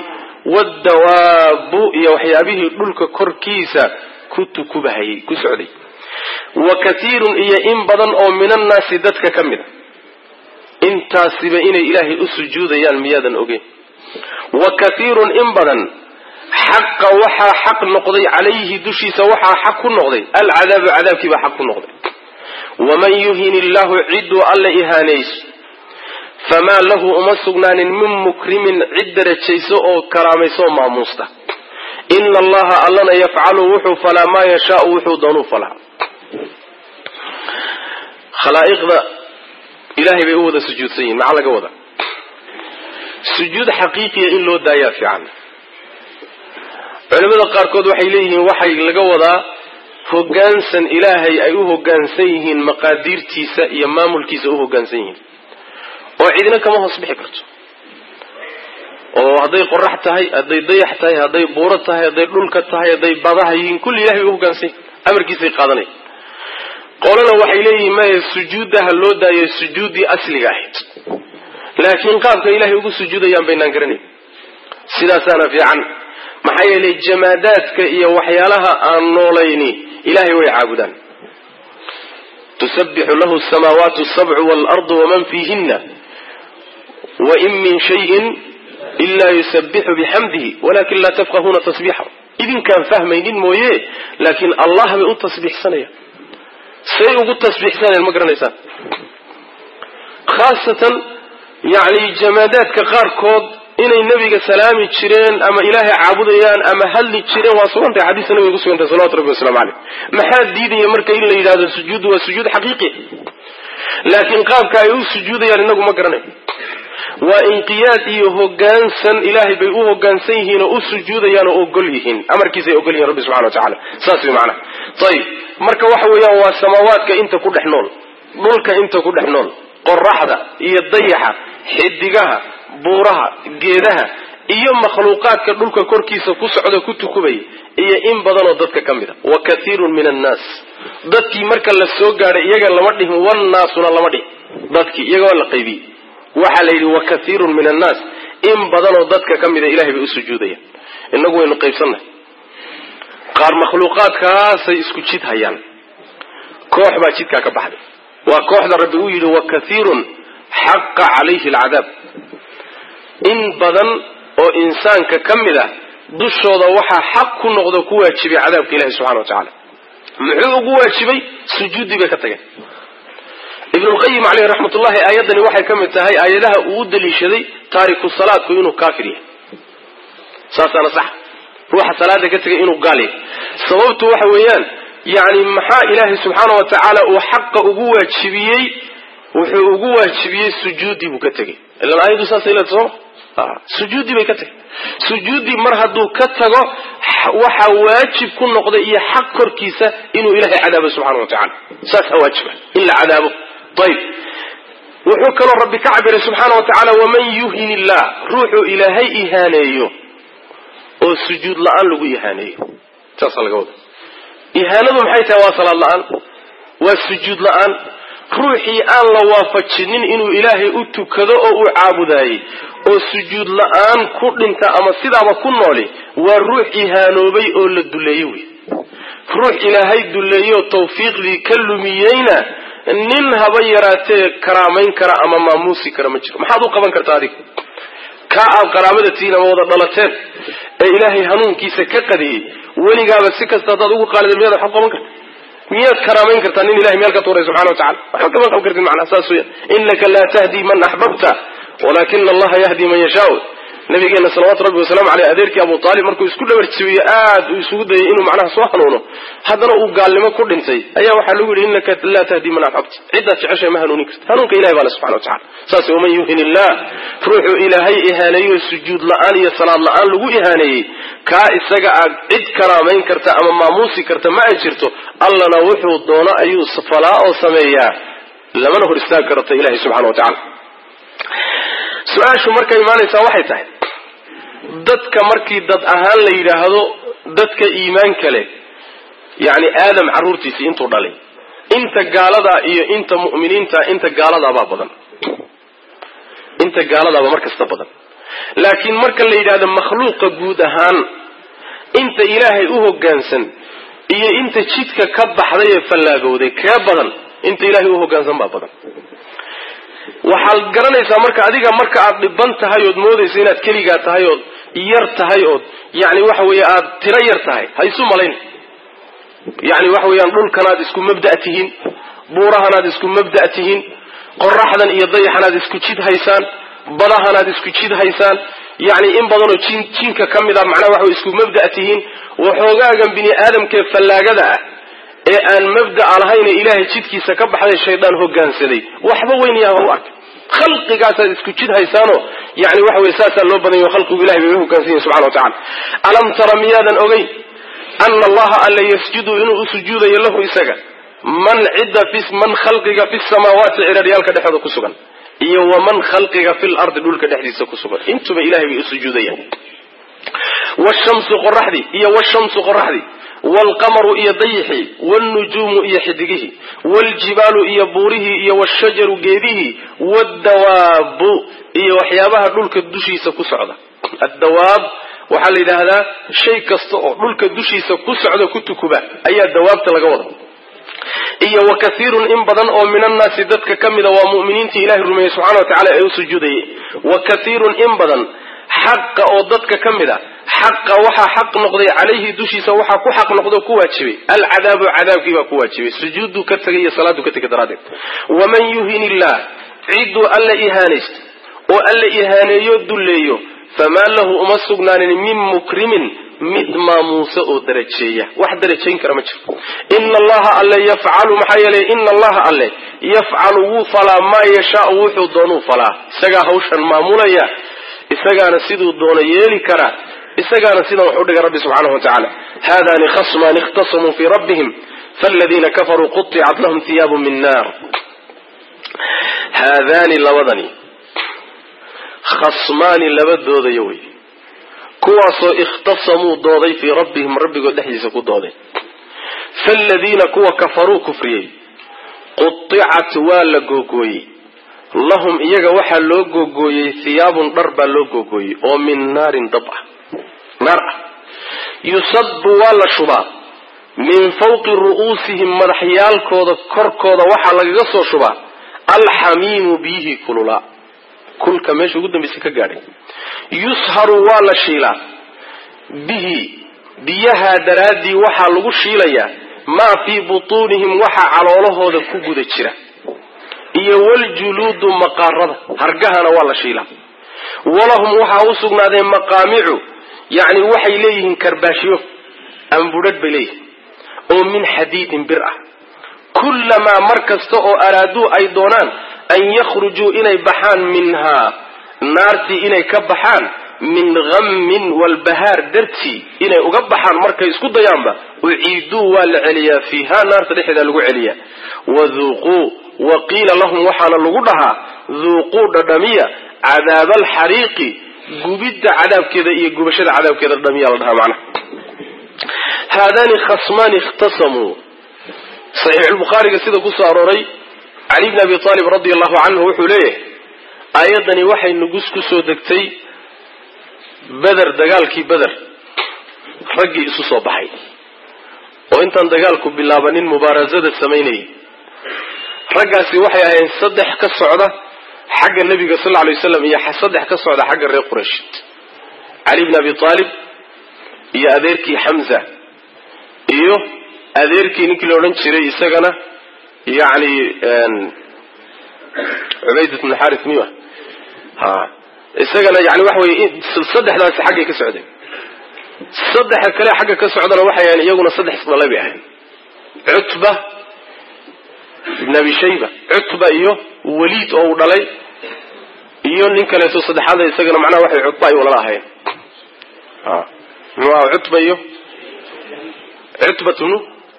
S1: waddawaabu iyo waxyaabihii dhulka korkiisa ku tukubahayay ku socday wa katiirun iyo in badan oo min annaasi dadka ka mid a intaasiba inay ilaahay u sujuudayaan miyaadan ogeyn wa katiirun in badan xaqa waxaa xaq noqday calayhi dushiisa waxaa xaq ku noqday alcadaabu cadaabkiibaa xaq ku noqday waman yuhin illaahu cidduu alla ihaaneys famaa lahu uma sugnaanin min mukrimin cid darajayso oo karaamayso oo maamuusta ina allaha allana yafcalu wuxuu falaa maa yashaau wuxuu doonuu falaa khalaa'iqda ilaahay bay u wada sujuudsan yihin maxaa laga wada sujuud xaqiiqiya in loo daayaa fiican culimada qaarkood waxay leeyihiin waxay laga wadaa hoggaansan ilaahay ay u hoggaansan yihiin maqaadiirtiisa iyo maamulkiisa u hoggaansan yihiin oo cidina kama hoos bixi karto oo hadday qorax tahay hadday dayax tahay hadday buuro tahay hadday dhulka tahay hadday badaha yihiin kulli ilahay bay u hoggaansan yihin amarkiisay qaadanaya qolana waxay leeyihiin maya sujuuddaha loo daayo sujuuddii asliga ahayd laakiin qaabka ilahay ugu sujuudayaan baynaan garanayn sidaasaana fiican maxaa yeelay jamaadaadka iyo waxyaalaha aan noolayni ilahay way caabudaan tusabbixu lahu samaawaatu sabcu waalardu waman fiihina wain min shayin ila yusabbixu bixamdihi walakin laa tafqahuuna tasbiixahu idinkaan fahmaynin mooye laakiin allah bay u tasbiixsanayaan say ugu tasbiixsanayaan ma garanaysaan khaasatan yani jamaadaadka qaarkood inay nebiga salaami jireen ama ilaahay caabudayaan ama hadli jireen waa sugantahay xadiista nabiga kusugantahay salawatu rabbi waslamu caleyh maxaa diidaya marka in la yidhahdo sujuuddu waa sujuud xaqiiqi laakiin qaabka ay u sujuudayaan inagu ma garanayo waa inqiyaad iyo hogaansan ilaahay bay u hogaansan yihiin oo u sujuudayaan oo ogol yihiin amarkiisay ogol yihin rabbi subxana wa tacala saas way macanaha ayib marka waxa weeyaan waa samaawaadka inta ku dhex nool dhulka inta ku dhex nool qoraxda iyo dayaxa xidigaha buuraha geedaha iyo makhluuqaadka dhulka korkiisa ku socda ku tukubaya iyo in badanoo dadka ka mid a wa kathiirun min annaas dadkii marka la soo gaadhay iyaga lama dhihin wannaasuna lama dhihin dadkii iyaga waa la qaybiyey waxaa la yidhi wa kathiirun min annaas in badanoo dadka ka mida ilahay bay u sujuudayaan inagu waynu qaybsannahay qaar makhluuqaadkaasay isku jid hayaan koox baa jidkaa ka baxday waa kooxda rabbi uu yidhi wa kathiirun xaqa calayhi alcadaab in badan oo insaanka ka mid ah dushooda waxaa xaq ku noqdo ku waajibay cadaabka ilahi subxana wa tacaala muxuu ugu waajibay sujuuddii bay ka tageen ibnulqayim caleyhi raxmatullahi aayaddani waxay ka mid tahay aayadaha uu u daliishaday taariku salaadku inuu kaafir yahay saasaana sax ruuxa salaada ka tegay inuu gaal yahay sababtu waxa weeyaan yani maxaa ilaahay subxaana wa tacaala uu xaqa ugu waajibiyey wuxuu ugu waajibiyey sujuuddii buu ka tegey ilan aayaddu saasay leeda sooma sujuuddii bay ka tegay sujuuddii mar hadduu ka tago waxaa waajib ku noqday iyo xaq korkiisa inuu ilaahay cadaabo subxana wa tacala saasaa waajiba in la cadaabo ayb wuxuu kaloo rabbi ka cabiray subxaana wa tacaala waman yuhin illah ruuxuu ilaahay ihaaneeyo oo sujuud la-aan lagu ihaaneeyo saasaa laga wada ihaanadu maxay tahay waa salaad la-aan waa sujuud la-aan ruuxii aan la waafajinin inuu ilaahay u tukado oo uu caabudaayey oo sujuud la-aan ku dhinta ama sidaaba ku nooli waa ruux ihaanoobay oo la duleeye wey ruux ilaahay duleeyeoo tawfiiqdii ka lumiyeyna nin haba yaraatee karaamayn kara ama maamuusi kara ma jiro maxaad u qaban kartaa adiga kaa aad qaraabada tihiin ama wada dhalateen ee ilaahay hanuunkiisa ka qadiyey weligaaba si kasta haddaad ugu qaalida miyaad waxaad qaban karta miyaad karaamayn kartaa nin ilahay meel ka tuuray subxana wa tacala waxba kama qaban kartid macnaa saas weya inaka laa tahdi man axbabta walakina allaha yahdi man yashaa nabigeena salawatu rabbi wasalaamu aleyh adeerkii abu aalib markuu isku dhabarjabiye aad uu isugu dayay inuu macnaha soo hanuuno haddana uu gaalnimo ku dhintay ayaa waxaa lagu yidhi inaka laa tahdi man axbabta ciddaad jeceshay ma hanuunin karti hanuunka ilahay baa le subxana wa tacala saas waman yuhin illah ruuxuu ilaahay ihaaneeyo sujuud la-aan iyo salaad la-aan lagu ihaaneeyey kaa isaga aad cid karaamayn karta ama maamuusi karta ma ay jirto allana wuxuu doono ayuu falaa oo sameeyaa lamana hor istaagi karta ilahay subxana wa tacala su-aashu markay imaanaysaa waxay tahay dadka markii dad ahaan la yidhaahdo dadka iimaanka leh yacni aadam carruurtiisii intuu dhalay inta gaaladaa iyo inta mu'miniinta inta gaaladaabaa badan inta gaaladaaba mar kasta badan laakiin marka la yidhahdo makhluuqa guud ahaan inta ilaahay u hoggaansan iyo inta jidka ka baxday ee fallaagowday kee badan inta ilaahay u hoggaansan baa badan waxaad garanaysaa marka adiga marka aad dhiban tahay ood moodaysa inaad keligaa tahay ood yar tahay ood yani waxa weeye aad tiro yar tahay ha isu malayn yani waxa weeyaan dhulkanaad isku mabda' tihiin buurahanaad isku mabda' tihiin qoraxdan iyo dayaxanaad isku jid haysaan badahanaad isku jid haysaan yani in badanoo jin jinka ka mid a macnaha waxa isku mabda' tihiin waxoogaagan bini aadamkee fallaagada ah ee aan mabda'a lahayne ilaahay jidkiisa ka baxday shaydaan hoggaansaday waxba weynayaaba u arkay khalqigaasaad isku jid haysaanoo yani waxa weye saasaa loo badanya khalqigu ilahay bay u hoggaansan yihin subxana wa tacala alam tara miyaadan ogeyn ana allaha alla yasjudu inuu u sujuudayo lahu isaga man cidda fi man khalqiga fi samaawaati ciraryaalka dhexooda ku sugan iyo waman khalqiga fi lardi dhulka dhexdiisa ku sugan intuba ilahay bay u sujuudayaan washamsu qoraxdii iyo washamsu qoraxdii waalqamaru iyo dayixii waalnujuumu iyo xidigihii waaljibaalu iyo buurihii iyo washajaru geedihii waddawaabu iyo waxyaabaha dhulka dushiisa ku socda addawaab waxaa la yidhaahdaa shay kasta oo dhulka dushiisa ku socda ku tukuba ayaa dawaabta laga wada iyo wa kathiirun in badan oo min annaasi dadka ka mida waa mu'miniintii ilahay rumeeyey subxana wa tacala ee u sujuudayay wa kathiirun in badan xaqa oo dadka ka mid a xaqa waxaa xaq noqday calayhi dushiisa waxaa ku xaq noqdo ku waajibay alcadaabu cadaabkii baa ku waajibay sujuudduu ka tegay iyo salaaduu ka tegay daraaddeed waman yuhin illah cidduu alla ihaanaysto oo alla ihaaneeyo dulleeyo famaa lahu uma sugnaanin min mukrimin mid maamuusa oo darajeeya wax darajayn kara ma jirto ina allaha alle yafcalu maxaa yeelay ina allaha alle yafcalu wuu falaa maa yashaau wuxuu doonuu falaa isagaa hawshan maamulaya isagaana siduu doono yeeli karaa isagaana sidan wax u dhigay rabbi subxaanahu wa tacaala haadani khasmaani ikhtasamuu fii rabbihim faaladiina kafaruu quطicat lahum hiyaabu min naar haadaani labadani khasmaani laba doodaya wey kuwaasoo ikhtasamuu dooday fii rabbihim rabbigood dhexdiisa ku dooday faaladiina kuwa kafaruu kufriyey qudicat waa la googooyey lahum iyaga waxaa loo googooyey hiyaabun dhar baa loo googooyey oo min naarin dab ah naar ah yusabu waa la shubaa min fawqi ru'uusihim madaxyaalkooda korkooda waxaa lagaga soo shubaa alxamiimu biyihii kululaa kulka meesha ugu dambaysa ka gaadhay yusharu waa la shiilaa bihi biyahaa daraaddii waxaa lagu shiilayaa maa fii butuunihim waxa caloolahooda ku guda jira iyo waljuluudu maqaarada hargahana waa la shiilaa walahum waxaa u sugnaadeen maqaamicu yacni waxay leeyihiin karbaashyo ambudhadh bay leeyihiin oo min xadiidin bir ah kullamaa mar kasta oo araaduu ay doonaan an yakhrujuu inay baxaan minhaa naartii inay ka baxaan min hammin walbahaar dartii inay uga baxaan markay isku dayaanba uciiduu waa la celiyaa fiiha naarta dhexeeda lagu celiyaa waduuquu wa qiila lahum waxaana lagu dhahaa duuquu dhadhamiya cadaaba alxariiqi gubidda cadaabkeeda iyo gubashada cadaabkeeda dhadhamiya la dhahaa macnaha haadaani khasmaani ikhtasamuu saxiixulbukhaariga sida ku soo arooray cali bni abi aalib radia allahu canhu wuxuu leeyahay aayaddani waxay nugus ku soo degtay beder dagaalkii beder raggii isu soo baxay oo intaan dagaalku bilaabanin mubaarasada samaynayay raggaasi waxay ahayn saddex ka socda xagga nebiga sal lla lay waslam iyo saddex ka socda xagga reer qurayshid cali bni abi aalib iyo adeerkii xamza iyo adeerkii ninkii la odhan jiray isagana yani cubaydat bn xaris miya ha isagana yani waxa weye saddexdaasi xaggay ka socdeen saddexa kale xagga ka socdana waxay ahayn iyaguna saddex isdhalay bay ahayn cutba ibn abi shayba cutba iyo waliid oo uu dhalay iyo nin kaleeto saddexaada isagana macnaha waxay cutba ay walala ahayn muxuu aha cutba iyo cutbat bnu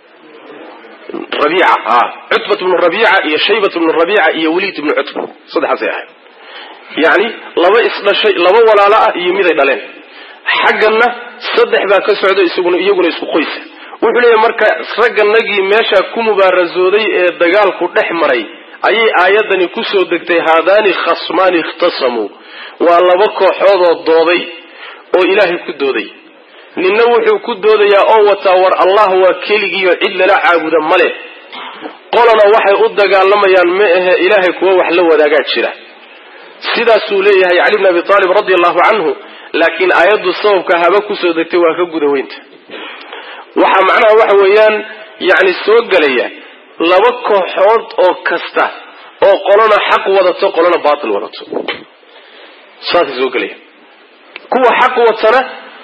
S1: rabiica a cutbat bnu rabiica iyo shaybat bnu rabiica iyo waliid bnu cutba saddexaasay ahayd yacni laba isdhashay laba walaalo ah iyo miday dhaleen xagganna saddex baa ka socda isaguna iyaguna isku qoysa wuxuu leeyahy marka ragganagii meeshaa ku mubaarasooday ee dagaalku dhex maray ayay aayaddani kusoo degtay haadaani khasmaani ikhtasamuu waa laba kooxoodoo dooday oo ilaahay ku dooday ninna wuxuu ku doodayaa oo wataa war allah waa keligiiyo cid lala caabuda male qolana waxay u dagaalamayaan ma ahe ilaahay kuwa wax la wadaagaa jira sidaasuu leeyahay cali bn abi aalib radi allahu canhu laakiin aayaddu sababka haba kusoo degtay waa ka guda weynta waxaa macnaha waxa weeyaan yani soo gelaya laba kooxood oo kasta oo qolona xaq wadato qolona baatil wadato saasay soo gelaya kuwa xaq watana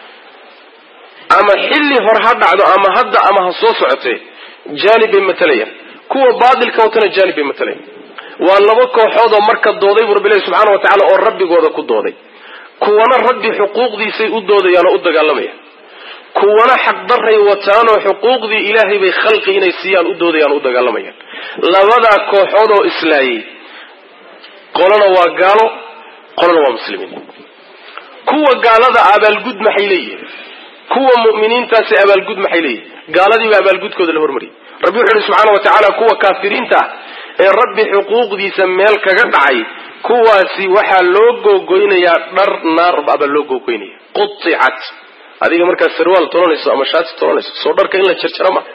S1: ama xilli hore ha dhacdo ama hadda ama ha soo socotee jaanib bay matalayaan kuwa baatilka watana jaanib bay matalayaan waa laba kooxood oo marka dooday bu rabbi ilahi subxaana wa tacala oo rabbigooda ku dooday kuwana rabbi xuquuqdiisay u doodayaan oo u dagaalamayaan kuwana xaqdaray wataanoo xuquuqdii ilaahay bay khalqi inay siiyaan u doodayaan oo u dagaalamayaan labadaa kooxood oo islaayay qolana waa gaalo qolana waa muslimiin kuwa gaalada abaalgud maxay leeyihin kuwa mu'miniintaasi abaalgud maxay leeyihin gaaladiiba abaalgudkooda la hormariyay rabbi wuxu uhi subxaana wa tacaala kuwa kaafiriinta ah ee rabbi xuquuqdiisa meel kaga dhacay kuwaasi waxaa loo googoynayaa dhar naar abaa loo googoynaya quicat adiga markaad sarwaal tolanayso ama shaati tolanayso soo dharka in la jarjaro ma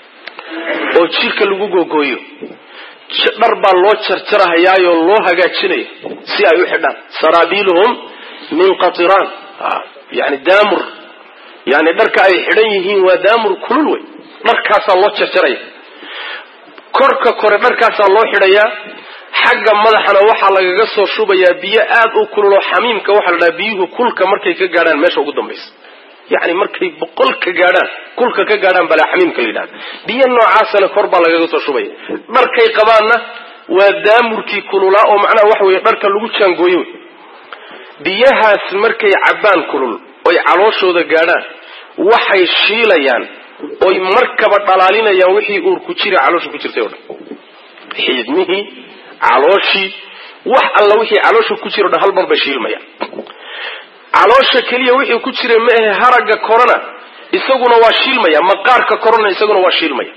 S1: oo jirka lagu googooyo dhar baa loo jarjarahayaayoo loo hagaajinaya si ay u xidhaan saraabiiluhum min qatiraan yani daamur yani dharka ay xidhan yihiin waa daamur kulul wey dharkaasaa loo jarjaraya korka kore dharkaasaa loo xidhayaa xagga madaxana waxaa lagaga soo shubayaa biyo aad u kululoo xamiimka waxaa la dhaha biyuhu kulka markay ka gaadhaan meesha ugu dambaysa yani markay boqol ka gaadhaan kulka ka gaadhaan balaa xamiimka la yidhahda biyo noocaasana kor baa lagaga soo shubaya dharkay qabaanna waa daamurkii kululaa oo macnaha waxa weeye dharka lagu jaangooye wey biyahaas markay cabbaan kulul oy calooshooda gaadhaan waxay shiilayaan oy markaba dhalaalinayaan wixii uur ku jira caloosha ku jirtay o dhan xiidmihii calooshii wax alla wixii caloosha ku jiro dhan hal mar bay shiilmaya caloosha keliya wixii ku jira ma ahe haragga korona isaguna waa shiilmaya maqaarka korona isaguna waa shiilmaya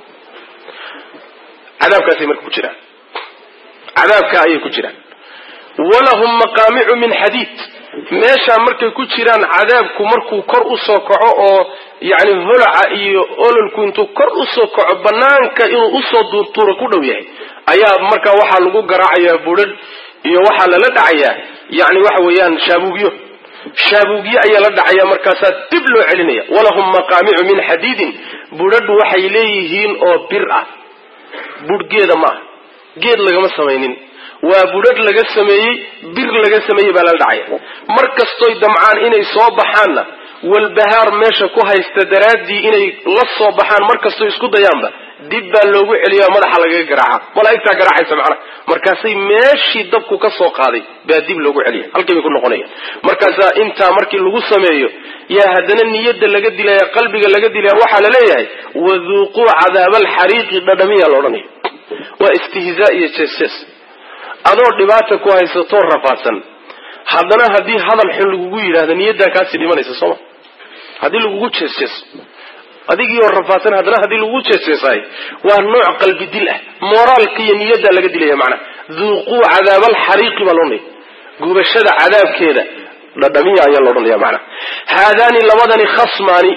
S1: cadaabkaasay marka ku jiraan cadaabka ayay ku jiraan walahum maqaamicu min xadiid meeshaa markay ku jiraan cadaabku markuu kor usoo kaco oo yani holaca iyo ololku intuu kor usoo kaco banaanka inuu usoo duurtuuro ku dhow yahay ayaa markaa waxaa lagu garaacayaa budhadh iyo waxaa lala dhacayaa yani waxa weeyaan shaabuugyo shaabuugyo ayaa la dhacaya markaasaa dib loo celinaya walahum maqaamicu min xadiidin budhadhu waxay leeyihiin oo bir ah budh geeda ma aha geed lagama samaynin waa budhadh laga sameeyey bir laga sameeyey baa lala dhacaya mar kastoy damcaan inay soo baxaanna walbahaar meesha ku haysta daraaddii inay la soo baxaan mar kastoy isku dayaanba dib baa loogu celiya madaxa lagaga garaaca malaa'igtaa garaacaysa macnaha markaasay meeshii dabku ka soo qaaday baa dib loogu celiya halkii bay ku noqonaya markaasaa intaa markii lagu sameeyo yaa haddana niyadda laga dilaya qalbiga laga dilaya waxaa la leeyahay waduuquu cadaaba alxariiqi dhadhamiya la odhanaya waa istihzaa iyo jees-jees adoo dhibaata ku haysatoo rafaadsan haddana haddii hadal xun lagugu yidhahdo niyaddaa kaasii dhimanaysa sooma haddii lagugu jees-jeeso adigiioo rafaadsan haddana haddii lagugu jees-jeesaay waa nooc qalbi dil ah mooraalka iyo niyaddaa laga dilaya macnaha duuquu cadaaba alxariiqi baa loodhanaya gubashada cadaabkeeda dhadhamiya ayaa loodhanaya macnaha haadaani labadani khasmaani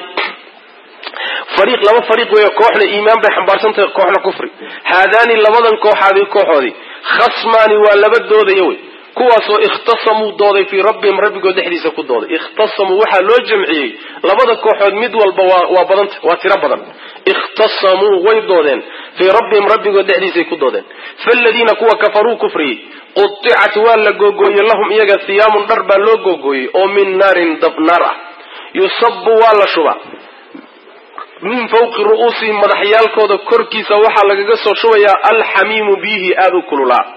S1: fariiq laba fariiq weeye kooxna iimaan bay xambaarsan tahay kooxna kufri haadaani labadan kooxaadi kooxoodii khasmaani waa laba doodaya wey kuwaasoo ikhtasamuu dooday fii rabbihim rabbigood dhexdiisa ku dooday ikhtasamuu waxaa loo jamciyey labada kooxood mid walba waa badanta waa tiro badan ikhtasamuu way doodeen fii rabbihim rabbigood dhexdiisay ku doodeen faaladiina kuwa kafaruu kufriyey qudicat waa la googooyey lahum iyaga hiyaamun dhar baa loo googooyey oo min naarin dab naar ah yusabu waa la shubaa min fawqi ru'uusihim madaxyaalkooda korkiisa waxaa lagaga soo shubayaa alxamiimu biyihii aada u kululaa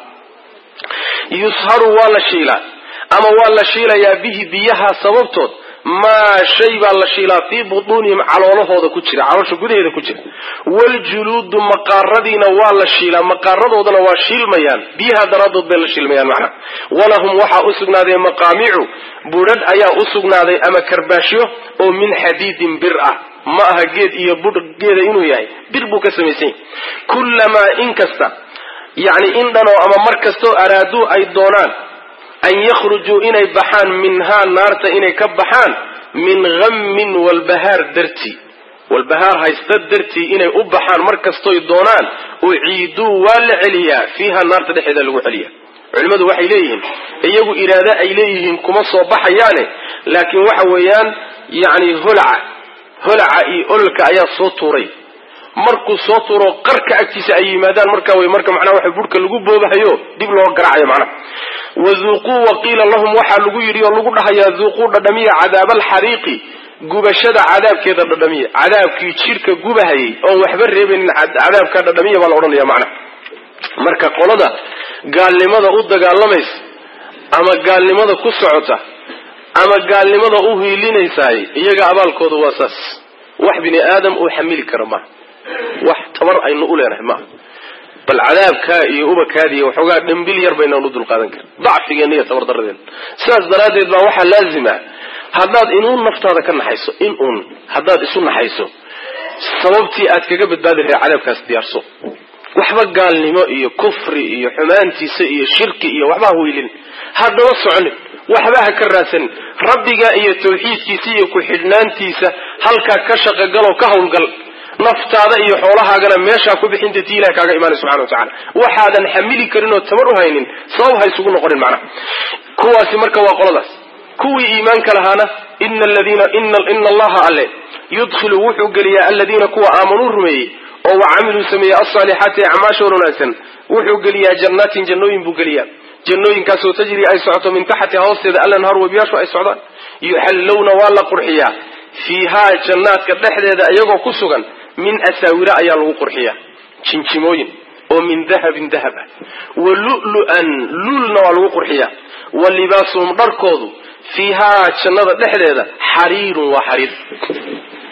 S1: yusharu waa la shiilaa ama waa la shiilayaa bihi biyaha sababtood maa shay baa la shiilaa fii butuunihim caloolahooda ku jira caloosha gudaheeda ku jira waljuluudu maqaaradiina waa la shiilaa maqaaradoodana waa shiilmayaan biyaha daraaddood bay la shiilmayaan macnaha walahum waxaa u sugnaaday maqaamicu budhadh ayaa u sugnaaday ama karbaashyo oo min xadiidin bir ah ma aha geed iyo budh geeda inuu yahay bir buu ka samaysan yahy kullamaa in kasta yacni in dhanoo ama mar kastoo araaduu ay doonaan an yakhrujuu inay baxaan minhaa naarta inay ka baxaan min hammin walbahaar dartii walbahaar haysta dartii inay u baxaan mar kastoy doonaan uciiduu waa la celiyaa fiiha naarta dhexeeda lagu celiya culimmadu waxay leeyihiin iyagu iraado ay leeyihiin kuma soo baxayaane laakiin waxa weeyaan yacni holaca holaca iyo ololka ayaa soo tuuray markuu soo tuuro qarka agtiisa ay yimaadaan marka wey marka macnaha waxa burhka lagu boobahayo dib loo garacayo macnaha waduuquu waqiila lahum waxaa lagu yidhi oo lagu dhahayaa duuquu dhadhamiya cadaaba alxariiqi gubashada cadaabkeeda dhadhamiya cadaabkii jidhka gubahayay oon waxba reebaynin cadaabka dhadhamiya baa la odhanaya macnaha marka qolada gaalnimada u dagaalamaysa ama gaalnimada ku socota ama gaalnimada u hiilinaysaay iyaga abaalkooda waa saas wax bini aadam uu xamili kara maaha wax tabar aynu u leenahay maaha bal cadaabkaa iyo ubakaadiiyo waxoogaa dhambil yar baynaan u dulqaadan karin dacfigeenna iyo tabardarradeena sidaas daraaddeed baa waxaa laazima haddaad inuun naftaada ka naxayso in uun haddaad isu naxayso sababtii aad kaga badbaadi lahay cadaabkaas diyaarso waxba gaalnimo iyo kufri iyo xumaantiisa iyo shirki iyo waxba ha weylin haddaba soconin waxba ha ka raadsanin rabbiga iyo tawxiidkiisa iyo ku-xidhnaantiisa halkaa ka shaqogaloo ka hawlgal naftaada iyo xoolahaagana meeshaa ku bixinta tii ilahi kaaga imaanay subxana wa tacala waxaadan xamili karin oo tabar u haynin sabab ha isugu noqonin macnaha kuwaasi marka waa qoladaas kuwii iimaanka lahaana ina aladiina ina allaha alle yudkhilu wuxuu geliyaa aladiina kuwa aamanuu rumeeyey oo wa camiluu sameeyey alsaalixaati acmaashooda wanaagsan wuxuu geliyaa jannaatin jannooyin buu geliyaa jannooyinkaasoo tajri ay socoto min taxtiha hoosteeda alanhaar webiyaashu ay socdaan yuxallowna waa la qurxiyaa fiihaa jannaadka dhexdeeda iyagoo ku sugan min asaawira ayaa lagu qurxiyaa jinjimooyin oo min dahabin dahab ah wa lu'lu'an luulna waa lagu qurxiyaa wa libaasuhum dharkoodu fiihaa jannada dhexdeeda xariirun waa xariir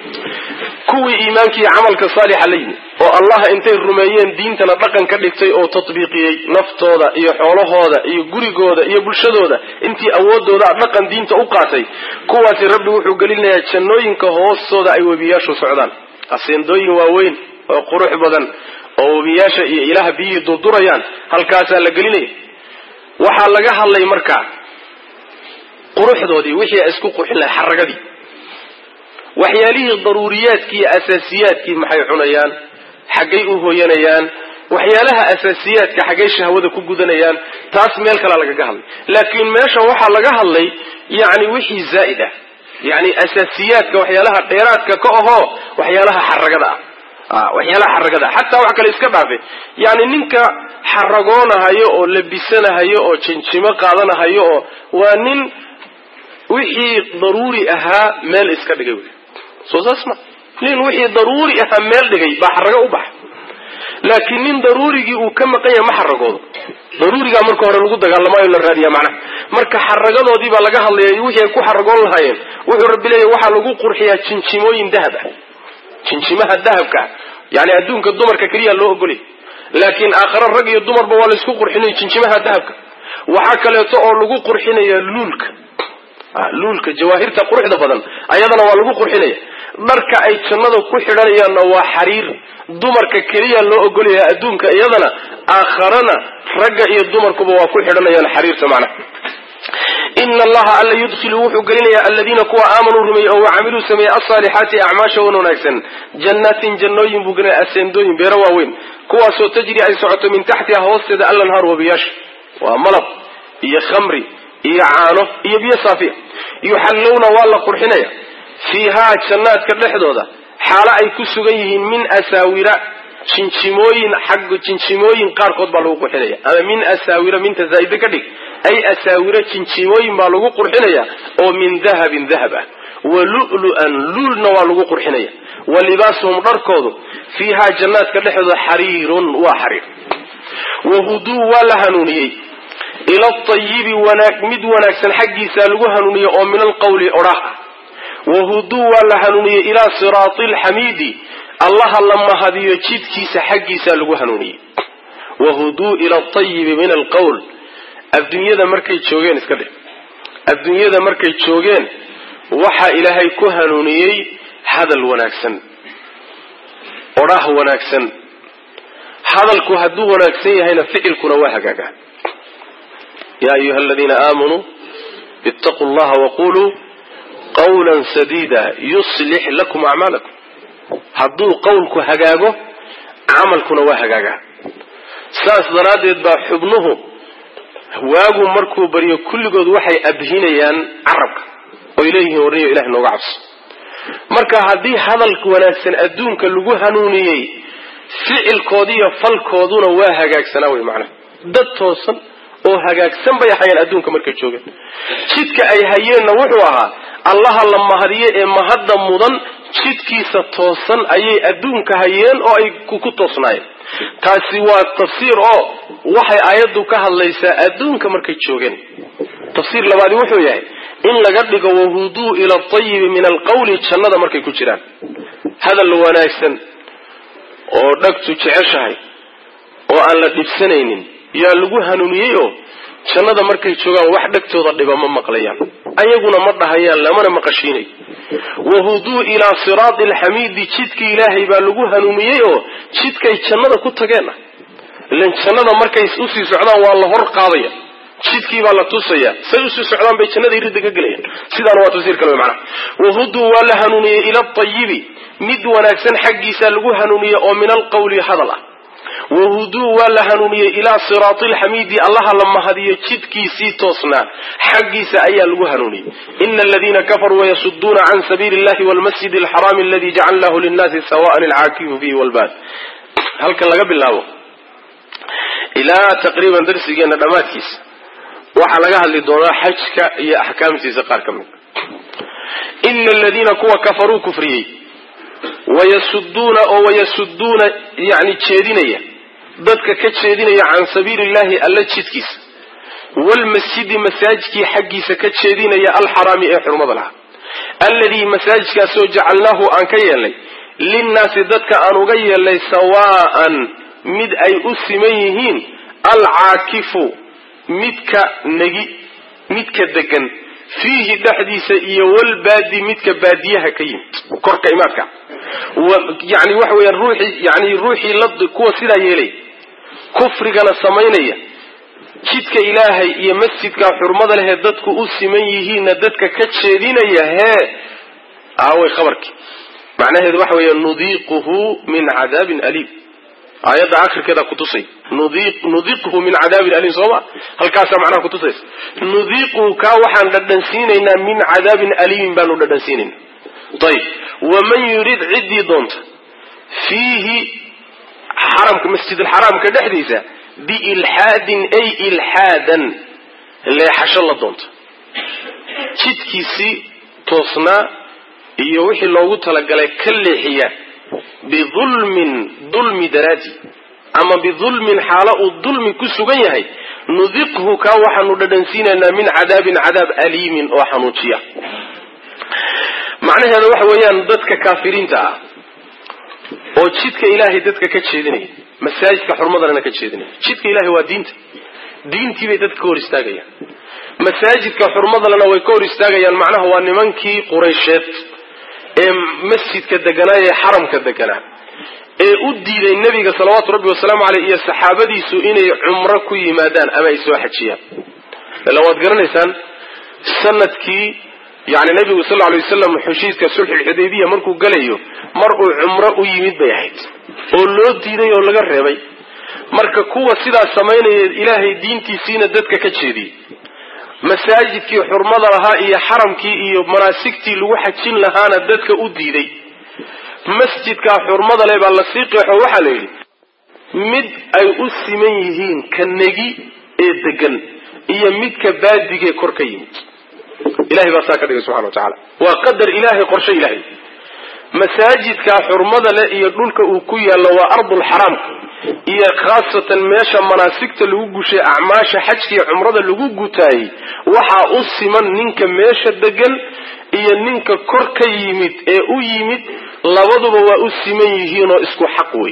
S1: kuwii iimaanka iyo camalka saalixa la yimi oo allah intay rumeeyeen diintana dhaqan ka dhigtay oo tatbiiqiyey naftooda iyo xoolahooda iyo gurigooda iyo bulshadooda intii awoodooda dhaqan diinta u qaatay kuwaasi rabbi wuxuu gelinayaa jannooyinka hoostooda ay webiyaashu socdaan aseendooyin waaweyn oo qurux badan oo webiyaasha iyo ilaah biyihii durdurayaan halkaasaa la gelinaya waxaa laga hadlay markaa quruxdoodii wixii ay isku qurxin lahay xaragadii waxyaalihii daruuriyaadkii iyo asaasiyaadkii maxay cunayaan xaggay u hooyanayaan waxyaalaha asaasiyaadka xaggay shahwada ku gudanayaan taas meel kalea lagaga hadlay laakiin meesha waxaa laga hadlay yacni wixii zaa'id ah yacni asaasiyaadka waxyaalaha dheeraadka ka ahoo waxyaalaha xaragada ah waxyaalaha xaragada xataa wax kale iska dhaafe yani ninka xaragoonahayo oo labisanahayo oo jinjimo qaadanahayo oo waa nin wixii daruuri ahaa meel iska dhigay wy soo saas ma nin wixii daruuri ahaa meel dhigay baa xarago u baxa laakiin nin daruurigii uu ka maqan yahay ma xaragoodo daruurigaa marka hore lagu dagaalamayo la raadiya macnaha marka xaragadoodii baa laga hadlaya wixii ay ku xaragoon lahaayeen wuxuu rabbi leeyahy waxaa lagu qurxiyaa jinjimooyin dahab ah jinjimaha dahabka ah yani adduunka dumarka keliya loo ogolay laakiin aakhare rag iyo dumarba waa laysku qurxinaya jinjimaha dahabka waxaa kaleeto oo lagu qurxinaya luulka luulka jawaahirta quruxda badan ayadana waa lagu qurxinaya dharka ay jannada ku xidhanayaanna waa xariir dumarka keliya loo ogolaya adduunka iyadana aakharana ragga iyo dumarkuba waa ku xidhanayaan xariirta macnaha ina allaha alla yudkhilu wuxuu gelinayaa aladiina kuwa aamanuu rumeeyey oo wacamiluu sameeyey alsaalixaati acmaasha wan wanaagsan jannaatin jannooyin buu gelinaya aseendooyin beero waaweyn kuwaasoo tajri ay socoto min taxtiha hoosteeda allanhaar wabiyaasha waa malab iyo khamri iyo caano iyo biyo saafiya yuxallowna waa la qurxinaya fiihaa jannaadka dhexdooda xaalo ay ku sugan yihiin min asaawira jinjimooyin xag jinjimooyin qaarkood baa lagu qurxinaya ama min asaawira minta zaa'ide ka dhig ay asaawira jinjimooyin baa lagu qurxinaya oo min dahabin dahab ah wa lu'lu'an luulna waa lagu qurxinaya wa libaasuhum dharkoodu fiihaa jannaadka dhexdooda xariirun waa xariir wahuduu waa la hanuuniyey ila atayibi wanaag mid wanaagsan xaggiisa lagu hanuuniyey oo min alqawli odhah ah wahuduu waa la hanuuniyey ilaa siraati alxamiidi allaha la mahadiyo jidkiisa xaggiisa lagu hanuuniyey wahuduu ila atayibi min alqowl adduunyada markay joogeen iska dhe adduunyada markay joogeen waxaa ilaahay ku hanuuniyey hadal wanaagsan odhah wanaagsan hadalku hadduu wanaagsan yahayna ficilkuna waa hagaagaa ya ayuha aladiina aamanuu ittaquu llaha waquluu qawla sadiida yuslix lakum acmaalakum hadduu qowlku hagaago camalkuna waa hagaagaa saas daraaddeed baa xubnuhu waagu markuu baryo kulligood waxay abhinayaan carabka oy leeyihiin warniyo ilahay nooga cabso marka haddii hadal wanaagsan adduunka lagu hanuuniyey ficilkoodiiyo falkooduna waa hagaagsanaa wey macnaha dad toosan oo hagaagsan bay ahayeen adduunka markay joogeen jidka ay hayeenna wuxuu ahaa allaha la mahadiye ee mahadda mudan jidkiisa toosan ayay adduunka hayeen oo ay ku toosnaayeen taasi waa tafsiir oo waxay aayaddu ka hadlaysaa adduunka markay joogeen tafsiir labaadi wuxuu yahay in laga dhigo wahuduu ila atayibi min alqawli jannada markay ku jiraan hadal wanaagsan oo dhagtu jeceshahay oo aan la dhibsanaynin yaa lagu hanuuniyey oo jannada markay joogaan wax dhegtooda dhiba ma maqlayaan ayaguna ma dhahayaan lamana maqashiinayo wahuduu ilaa siraati alxamiidi jidkii ilaahay baa lagu hanuuniyey oo jidkay jannada ku tageen ah ilan jannada markay usii socdaan waa la hor qaadaya jidkii baa la tusaya say usii socdaan bay jannada ridda ka gelayaan sidaana waa tafsiir kale macnaha wahuduu waa la hanuuniyey ila atayibi mid wanaagsan xaggiisa lagu hanuuniyey oo min alqawli hadal ah wahuduu waa la hanuuniyey ilaa siraati alxamiidi allaha la mahadiyo jidkiisii toosnaa xaggiisa ayaa lagu hanuuniyey ina aladiina kafaruu wayasuduuna can sabiili illahi walmasjid alxaraami aladi jacalnahu linnaasi sawaan alcaakifu fihi walbaad halkan laga bilaabo ilaa taqriiban darsigeena dhammaadkiisa waxaa laga hadli doonaa xajka iyo axkaamtiisa qaar ka mid ina aladiina kuwa kafaruu kufriyey wayasuduuna oo wayasuduuna yani jeedinaya dadka ka jeedinaya can sabiili illahi alla jidkiisa waalmasjidi masaajidkii xaggiisa ka jeedinaya alxaraami ee xurmada lahaa alladii masaajidkaasoo jacalnaahu aan ka yeelnay linnaasi dadka aan uga yeelnay sawaa'an mid ay u siman yihiin alcaakifu midka negi midka degan fiihi dhexdiisa iyo walbaadi midka baadiyaha ka yimid korka imaadka yani waxa weeyaan ruuxii yani ruuxii la kuwa sidaa yeelay kufrigana samaynaya jidka ilaahay iyo masjidka xurmada lehee dadku u siman yihiinna dadka ka jeedinaya hee aaway khabarkii macnaheedu waxa weeya nudiiquhu min cadaabin aliim aayadda akhirkeeda kutusay nudiiquhu min cadaabin aliim sooma halkaasaa macnaha kutusaysa nudiiquhu kaa waxaan dhadhansiinaynaa min cadaabin aliimin baanu dhadhansiinaynaa ayib waman yurid ciddii doonta fiihi xaramka masjidulxaraamka dhexdiisa biilxaadin ay ilxaadan leexasho la doonta jidkiisii toosnaa iyo wixii loogu talagalay ka leexiya bidulmin dulmi daraadi ama bidulmin xaalo uu dulmi ku sugan yahay nudiqhu kaa waxaanu dhadhansiinaynaa min cadaabin cadaab aliimin oo xanuujiya macnaheeda waxa weeyaan dadka kaafiriinta ah oo jidka ilaahay dadka ka jeedinaya masaajidka xurmadalena ka jeedinaya jidka ilahay waa diinta diintii bay dadka ka hor istaagayaan masaajidka xurmadalena way ka hor istaagayaan macnaha waa nimankii quraysheed ee masjidka deganaa ee xaramka deganaa ee u diiday nebiga salawaatu rabbi wasalaamu caleyh iyo saxaabadiisu inay cumro ku yimaadaan ama ay soo xajiyaan ila waad garanaysaan sanadkii yani nebigu sal lla alay wasalam heshiiska sulxulxudaybiya markuu galayo mar uu cumro u yimid bay ahayd oo loo diiday oo laga reebay marka kuwa sidaas samaynaya ilaahay diintiisiina dadka ka jeediyey masaajidkii xurmada lahaa iyo xaramkii iyo manaasigtii lagu xajin lahaana dadka u diiday masjidkaa xurmada leh baa lasii qeexo waxaa la yidhi mid ay u siman yihiin ka negi ee degan iyo midka baadigee kor ka yimid ilahay baa saa ka dhigay subxana wa tacaala waa qadar ilaahay qorshe ilaahay masaajidkaa xurmada leh iyo dhulka uu ku yaallo waa ardulxaraamka iyo khaasatan meesha manaasigta lagu gushay acmaasha xajka iyo cumrada lagu gutaayey waxaa u siman ninka meesha degan iyo ninka kor ka yimid ee u yimid labaduba waa u siman yihiinoo isku xaq wey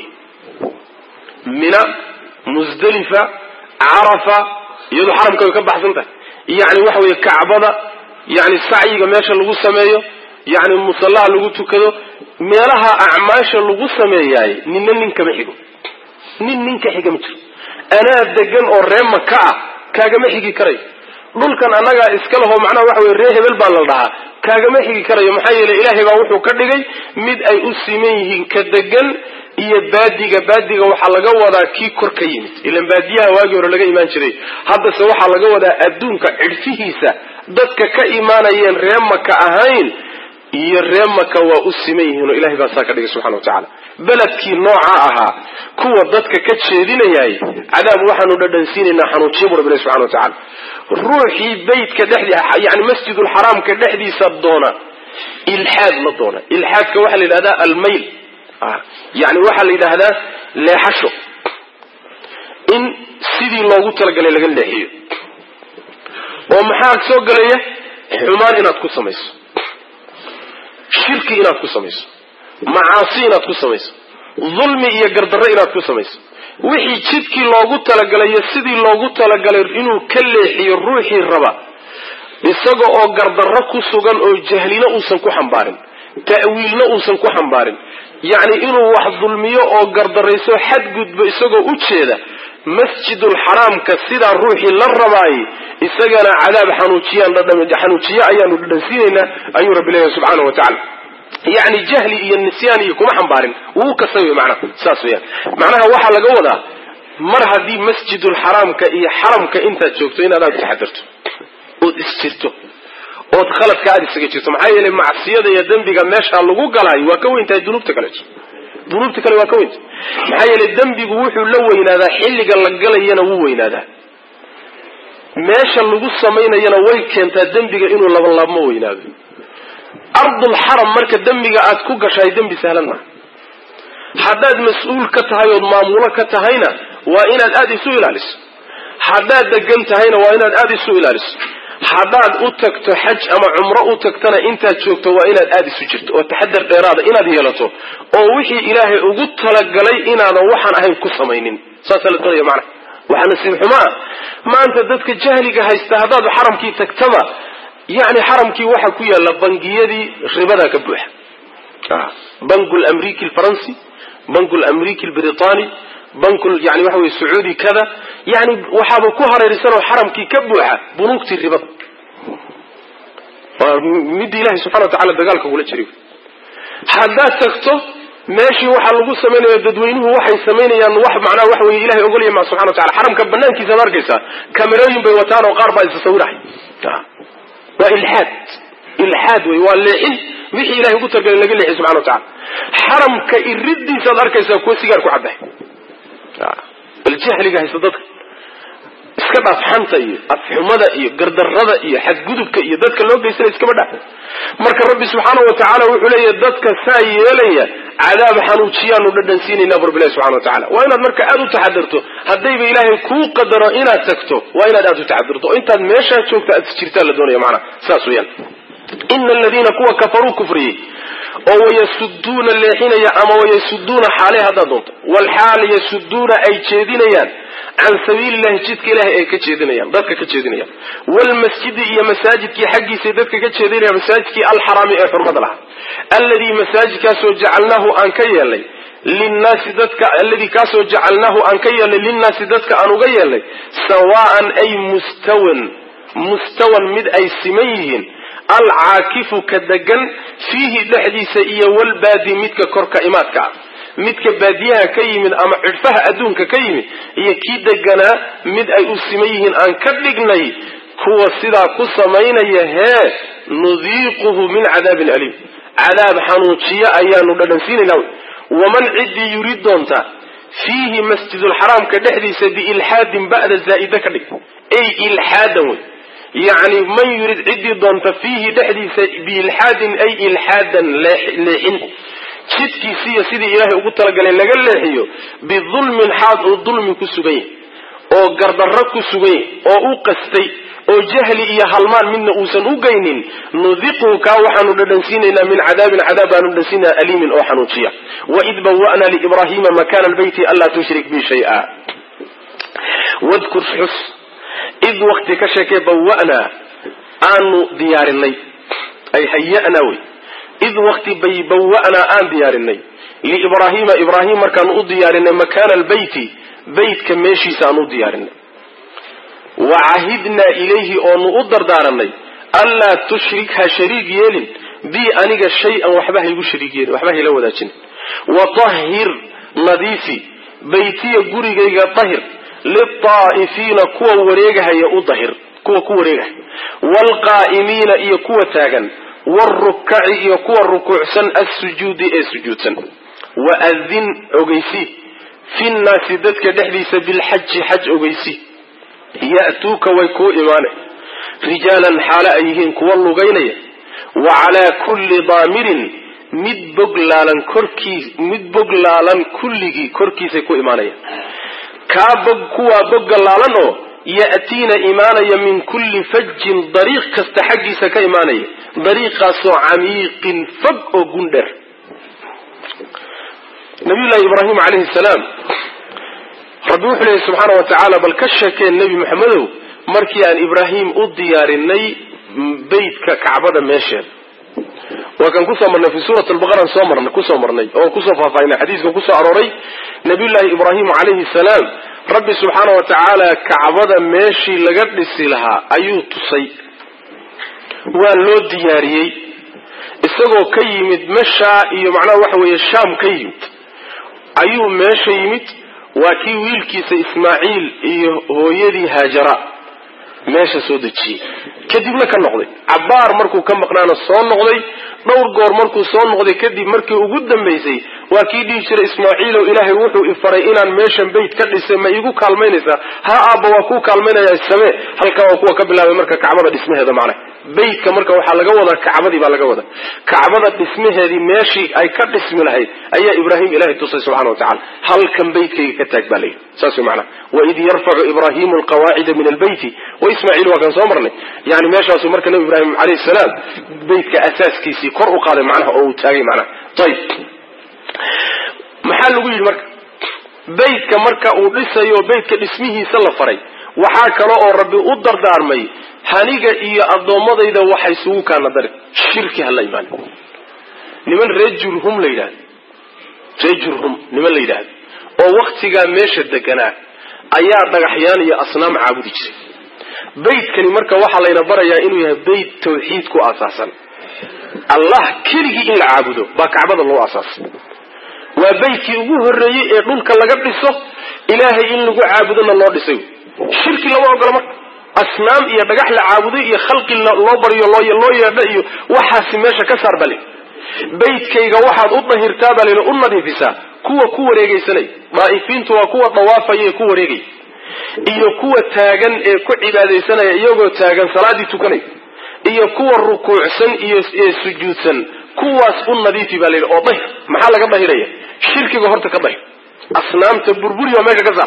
S1: mina musdalifa carafa iyadoo xaramka way ka baxsan tahay yani waxa weeye kacbada yani sacyiga meesha lagu sameeyo yani musallaha lagu tukado meelaha acmaasha lagu sameeyaay ninna nin kama xigo nin ninka xiga ma jiro anaa degan oo ree maka ah kaagama xigi karayo dhulkan annagaa iska lahoo macnaha waxa weye ree hebel baa la dhahaa kaagama xigi karayo maxaa yeeley ilaahay baa wuxuu ka dhigay mid ay u siman yihiin ka degan iyo baadiga baadiga waxaa laga wadaa kii kor ka yimid ilan baadiyaha waagii hore laga imaan jiray haddase waxaa laga wadaa adduunka cidhfihiisa dadka ka imaanayeen ree maka ahayn iyo ree maka waa u siman yihiin oo ilahay baa saa ka dhigay subxana wa tacaala beledkii nooca ahaa kuwa dadka ka jeedinayay cadaab waxaanu dhadhansiinaynaa xanuujiya bu rabbi subxana wa tacala ruuxii beytka dhexdi yani masjidulxaraamka dhexdiisa doona ilxaad la doona ilxaadka waxaa la yidhahdaa almayl yani waxaa la yidhaahdaa leexasho in sidii loogu talagalay laga leexiyo oo maxaa soo gelaya xumaan inaad ku samayso shirki inaad ku samayso macaasi inaad ku samayso dulmi iyo gardarro inaad ku samayso wixii jidkii loogu talagalay iyo sidii loogu talagalay inuu ka leexiyo ruuxii raba isaga oo gardarro ku sugan oo jahlina uusan ku xambaarin ta'wiilna uusan ku xambaarin yacni inuu wax dulmiyo oo gardarayso xadgudbo isagoo u jeeda masjidulxaraamka sidaa ruuxii la rabaayey isagana cadaab xanuujiye ayaanu dhadhansiinaynaa ayuu rabbi leeyahay subxaanau wa tacala yacni jahli iyo nisyaan iyo kuma xambaarin wuu kasay wey macnaha saas weyaan macnaha waxaa laga wadaa mar haddii masjidulxaraamka iyo xaramka intaad joogto inaad aada taxadirto ood isjirto ood khaladka aada isaga jirto maxaa yeelay macsiyada iyo dembiga meeshaa lagu galaayo waa ka weyn tahay dunuubta kaleeto dunuubta kale waa ka weyntahay maxaa yeelay dembigu wuxuu la weynaadaa xilliga la galayana wuu weynaadaa meesha lagu samaynayana way keentaa dembiga inuu labanlaabmo weynaado ardulxaram marka dembiga aad ku gashaay dembi sahlan maha haddaad mas-uul ka tahay ood maamulo ka tahayna waa inaad aada isu ilaaliso haddaad degan tahayna waa inaad aada isu ilaaliso haddaad u tagto xaj ama cumro u tagtana intaad joogto waa inaad aada isu jirto oo taxadar dheeraada inaad yeelato oo wixii ilaahay ugu talagalay inaadan waxaan ahayn ku samaynin saasaa la doonaya macnaha waxaa nasiib xumaa maanta dadka jahliga haysta haddaad xaramkii tagtaba yani xaramkii waxaa ku yaalla bangiyadii ribadaa ka buuxa banku lamriki alfaransi banku lamriki albritani banku yani waxa weye sacuudi kada yani waxaaba ku hareeraysanoo xaramkii ka buuxa bunuugtii ribada waa midda ilahay subxana wa tacala dagaalka kula jiri haddaad tagto meeshii waxaa lagu samaynaya dadweynuhu waxay samaynayaan wax macnaha waxa weye ilahay ogolya ma subxana wa tacala xaramka banaankiisaad arkaysaa kamerooyin bay wataan oo qaar baa isa sawirahay waa ilxaad ilxaad wey waa leexin wixii ilahay ugu talagalay laga leexiy subxana wa tacala xaramka iridiisaad arkaysaa kuwa sigaar ku cabay bal jahliga haysta dadka iska dhaaf xanta iyo afxumada iyo gardarada iyo xadgudubka iyo dadka loo geysana iskaba dhaaf marka rabbi subxaana wa tacaala wuxuu leeyahy dadka saa yeelaya cadaab xanuujiyaanu dhadhansiinayna bu rabbilahi subxana wa tacala waa inaad marka aada u taxadirto haddayba ilaahay kuu qadaro inaad tagto waa inaad aada u taxadirto oo intaad meeshaa joogto aad jirtaan la doonaya macnaha saas weyaan ina aladiina kuwa kafaruu kufriyey oo wayasuduuna leexinaya ama wayasuduuna xaale haddaad doonto walxaal yasuduuna ay jeedinayaan can sabiili llahi jidka ilahay ay ka jeedinayaan dadka ka jeedinayaan wlmasjidi iyo masaajidkii xaggiisay dadka ka jeedinayaan masaajidkii alxaraami ee xurmada lahaa alladii masaajidkaasoo jacalnaahu aan ka yeelnay linnaasi dadka alladii kaasoo jacalnaahu aan ka yeelnay linnaasi dadka aan uga yeelnay sawaan ay mustawan mustawan mid ay siman yihiin alcaakifu ka degan fiihi dhexdiisa iyo walbaadi midka korka imaadka ah midka baadiyaha ka yimid ama cidhfaha adduunka ka yimid iyo kii deganaa mid ay u siman yihiin aan ka dhignay kuwa sidaa ku samaynaya hee nudiiquhu min cadaabin aliim cadaab xanuujiyo ayaanu dhadhansiinaynaa waman ciddii yurid doonta fiihi masjidulxaraamka dhexdiisa biilxaadin ba'da zaa'ida ka dhig ay ilxaadan wey yacni man yurid ciddii doonta fiihi dhexdiisa biilxaadin ay ilxaadan leexin jidkiisiiyo sidii ilaahay ugu talagalay laga leexiyo bidulmin xaad uu dulmi ku sugan yahy oo gardarro ku sugan yahy oo u qastay oo jahli iyo halmaan midna uusan u geynin nudiqhu kaa waxaanu dhadhansiinaynaa min cadaabin cadaab baanu dhadhansiinaa aliimin oo xanuujiya waid bawa'na liibrahima makana albeyti anlaa tushrik bi shaya wadkur xus id wakti ka sheekee bawa'naa aanu diyaarinay ay haya'naa wey id wakti bay bawa'naa aan diyaarinay liibraahiima ibraahim markaanu u diyaarinay makaana albeyti beytka meeshiisa aan u diyaarinay wa cahidnaa ilayhi oonu u dardaaranay anlaa tushrik ha shariig yeelin bii aniga shay-an waxba haygu shariig yeelin waxba hayla wadaajin watahhir nadiifi beytiya gurigayga tahir liltaa'ifiina kuwa wareegahaya u dahir kuwa ku wareegahaya waalqaa'imiina iyo kuwa taagan waalrukaci iyo kuwa rukuucsan assujuudi ee sujuudsan waadin ogeysi fi nnaasi dadka dhexdiisa bilxaji xaj ogeysi ya'tuuka way kuu imaanay rijaalan xaale ay yihiin kuwa lugaynaya wa calaa kulli daamirin mid boglaalan korkii mid boglaalan kulligii korkiisay ku imaanayaan kaa bog kuwaa boggallaalan oo ya'tiina imaanaya min kulli fajin dariiq kasta xaggiisa ka imaanaya dariiqaasoo camiiqin fog oo gundher nabiyullaahi ibraahim calayhi salaam rabbi wuxuu leeyahy subxaana wa tacaala bal ka sheekeen nebi maxamedow markii aan ibraahim u diyaarinay beytka kacbada meesheeda waa kan kusoo marnay fi suurat albaqara soo marnay kusoo marnay oo kusoo faahfaahinay xadiiska kusoo arooray nabiyullaahi ibraahim calayhi salaam rabbi subxaana wa tacaala kacbada meeshii laga dhisi lahaa ayuu tusay waa loo diyaariyey isagoo ka yimid meshaa iyo macnaha waxa weeye shaam ka yimid ayuu meesha yimid waa kii wiilkiisa ismaaciil iyo hooyadii haajara meesha soo dejiyey kadibna ka noqday cabbaar markuu ka maqnaana soo noqday dhowr goor markuu soo noqday kadib markii ugu dambaysay waa kii dhihi jiray ismaaciilow ilaahay wuxuu ifaray inaan meeshan beyt ka dhisay ma iigu kaalmaynaysaa ha aabba waa kuu kaalmaynaya samee halkaa waa kuwa ka bilaabay marka kacbada dhismaheeda macnaha beytka marka waxaa laga wadaa kacbadii baa laga wadaa kacbada dhismaheedii meeshii ay ka dhismi lahayd ayaa ibraahim ilahay tusay subxana wa tacala halkan beytkayga ka taag baa layidhi saas way macnaha waid yarfacu ibraahimu alqawaacida min albeyti wa ismaaciil waa kan soo marnay yani meeshaasu marka nabi ibraahim alayhi salaam beytka asaaskiisii kor u qaaday macnaha oo uu taagay macnaha ayib maxaa lagu yidhi marka beytka marka uu dhisayo beytka dhismihiisa la faray waxaa kale oo rabbi u dardaarmay haniga iyo addoommadayda waxa isugu kaana dari shirki hala imaan niman reer jurhum la yidhahdo reer jurhum niman la yidhaahdo oo waktigaa meesha deganaa ayaa dhagaxyaan iyo asnaam caabudi jiray beytkani marka waxaa layna barayaa inuu yahay beyt tawxiid ku aasaasan allah keligii in la caabudo baa kacbada loo asaasay waa beytkii ugu horreeyey ee dhulka laga dhiso ilaahay in lagu caabudona loo dhisay shirki lama ogola marka asnaam iyo dhagax la caabuday iyo khalqi loo baryo loo yeedha iyo waxaasi meesha ka saar bale beytkayga waxaad u dahirtaa baa layidhi u nadiifisaa kuwa ku wareegaysanay daa'ifiintu waa kuwa dawaafaya ee ku wareegay iyo kuwa taagan ee ku cibaadaysanaya iyagoo taagan salaaddii tukanay iyo kuwa rukuucsan iyo ee sujuudsan kuwaas u nadiifi baa layidhi oo dahir maxaa laga dahiraya shirkiga horta ka dahir asnaamta burburi waa meesha ka saar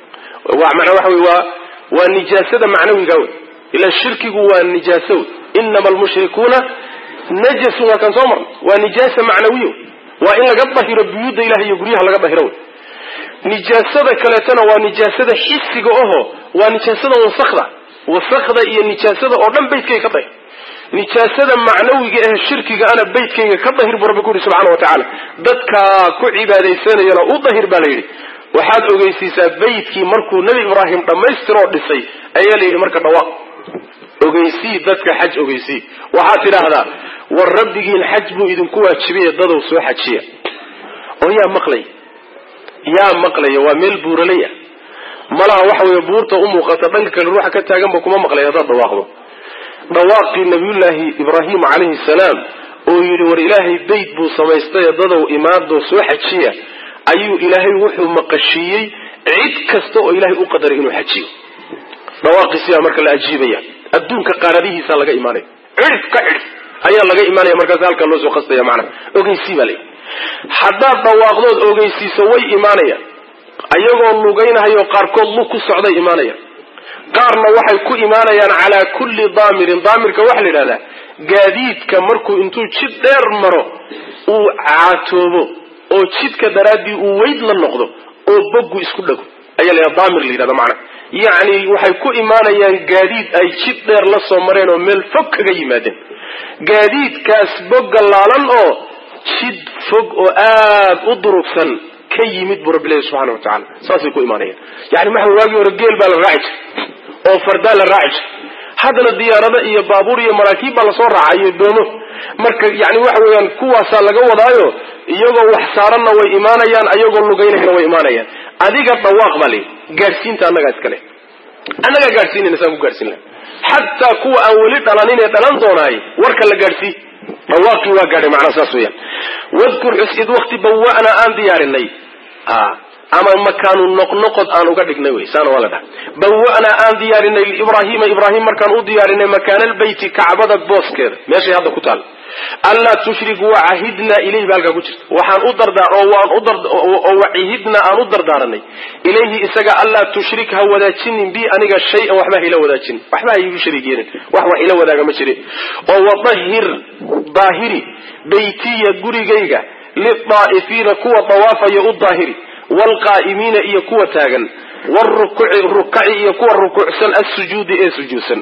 S1: manaa waxa wey waa waa nijaasada macnawiga wey ila shirkigu waa nijaaso wey inama almushrikuuna najasun waa kan soo marna waa nijaasa macnawiyo waa in laga dahiro buyuudda ilahay iyo guryaha laga dahiro wey nijaasada kaleetona waa nijaasada xisiga oho waa nijaasada wasakda wasakda iyo nijaasada oo dhan beytkayga ka dahir nijaasada macnawiga ee shirkiga ana beytkayga ka dahir buu rabbi ku yidhi subxana wa tacaala dadkaa ku cibaadaysanayana u dahir baa la yidhi waxaad ogeysiisaa beytkii markuu nebi ibraahim dhammaystiroo dhisay ayaa la yidhi marka dhawaaq ogeysii dadka xaj ogeysii waxaad tidhaahdaa war rabbigiin xaj buu idinku waajibaye dadow soo xajiya oo yaa maqlay yaa maqlaya waa meel buuralay ah malaha waxa weeye buurta u muuqata dhanka kale ruuxa ka taaganba kuma maqlay haddaad dhawaaqdo dhawaaqii nabiyullaahi ibraahim calayhi salaam oo yidhi war ilaahay beyt buu samaystay dadow imaadoo soo xajiya ayuu ilaahay wuxuu maqashiiyey cid kasta oo ilaahay u qadaray inuu xajiyo dhawaaqiisiyaa marka la ajiibaya adduunka qaaradihiisa laga imaanaya cidhif ka cidhif ayaa laga imaanaya markaas halkaa loo soo qastaya macnaha ogeysii baa layihi haddaad dhawaaqdood ogeysiiso way imaanayaan ayagoo lugaynahayo qaarkood lug ku socday imaanayaan qaarna waxay ku imaanayaan calaa kulli daamirin daamirka waxaa la yidhahdaa gaadiidka markuu intuu jid dheer maro uu caatoobo oo jidka daraaddii uu weyd la noqdo oo boggu isku dhago ayaa la yidhahda daamir la yidhahda macnaha yacni waxay ku imaanayaan gaadiid ay jid dheer la soo mareen oo meel fog kaga yimaadeen gaadiidkaas bogga laalan oo jid fog oo aad u durugsan ka yimid buu rabbi leeyahy subxana wa tacala saasay ku imaanayaan yani maxa waagii hore geel baa la raaci jiray oo fardaa la raaci jiray haddana diyaarado iyo baabuur iyo maraakiib baa lasoo raacay iyo doomo marka yani waxa weeyaan kuwaasaa laga wadaayo iyagoo wax saaranna way imaanayaan ayagoo lugaynayna way imaanayaan adiga dhawaaq baa layidhi gaadhsiinta annagaa iskale annagaa gaadhsiinayna saan ku gaadhsiin laha xataa kuwa aan weli dhalanin ee dhalan doonaay warka la gaadhsii dhawaaqii waa gaadhay macnaa saas weeyaan wadkur xus id wakti bawa'naa aan diyaarinay ama makaanu noqnoqod aan uga dhignay wey saana waa la dhaha bawa'naa aan diyaarinay liibraahiima ibraahim markaan u diyaarinay makaana albeyti kacbada booskeeda meeshay hadda ku taal anlaa tushrik wacahidnaa ilayhi ba halkaa ku jirta waxaan u dardaa oo waan u oo wacihidnaa aan u dardaaranay ilayhi isaga anlaa tushrik ha wadaajinin bi aniga shay-an waxba ha ila wadaajinin waxba ha iigu shariig yeelin wax wax ila wadaaga ma jirin oo wadahir daahiri beytiya gurigayga lidaa'ifiina kuwa dawaafaya u daahiri waalqaa'imiina iyo kuwa taagan wrukaci iyo kuwa rukuucsan assujuudi ee sujuudsan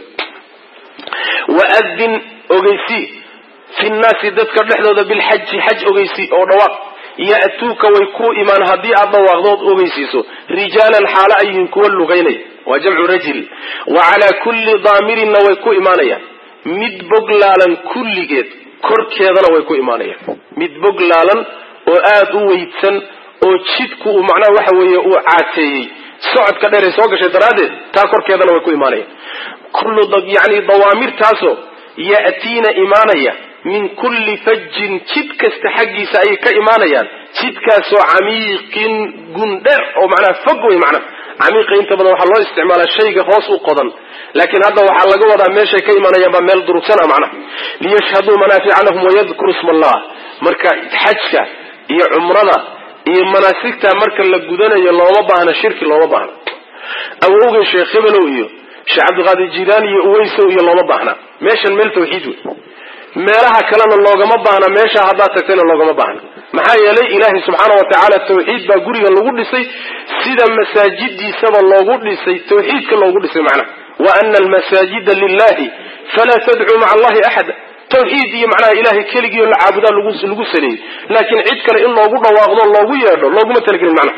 S1: waadin ogeysii fi nnaasi dadka dhexdooda bilxaji xaj ogeysii oo dhawaaq ya'tuuka way ku imaan haddii aad dhawaaqdood ogeysiiso rijaalan xaalo ay yihiin kuwa lugaynaya waa jamcu rajil wa calaa kulli daamirinna way ku imaanayaan mid boglaalan kulligeed korkeedana way ku imaanayaan mid boglaalan oo aada u weydsan oo jidku uu macnaha waxa weeye uu caateeyey socodka dheer ee soo gashay daraaddeed taa korkeedana way ku imaanayaan kullu yani dawaamirtaasoo ya'tiina imaanaya min kulli fajin jid kasta xaggiisa ayay ka imaanayaan jidkaasoo camiiqin gundher oo macnaha fog wey macnaha camiiqa inta badan waxaa loo isticmaalaa shayga hoos u qodan laakiin hadda waxaa laga wadaa meeshay ka imanayaan baa meel durugsan ah macnaha liyashhaduu manaafica lahum wayadkuru isma allah marka xajka iyo cumrada iyo manaasigta marka la gudanayo looma baahna shirki looma baahna awowgay sheekh hebelow iyo sheekh cabdiqaadir jiilaani iyo uweysow iyo looma baahna meeshan meel tawxiid wey meelaha kalena loogama baahna meesha haddaad tagtayna loogama baahna maxaa yeelay ilaahay subxaana wa tacaala tawxiid baa guriga lagu dhisay sida masaajidiisaba loogu dhisay tawxiidka loogu dhisay macnaha wa ana almasaajida lilahi falaa tadcuu maca allahi axada tawxiid iyo macnaha ilahay keligiio la caabudaa lagu saleeyey laakiin cid kale in loogu dhawaaqdo loogu yeedho looguma talagelin macnaha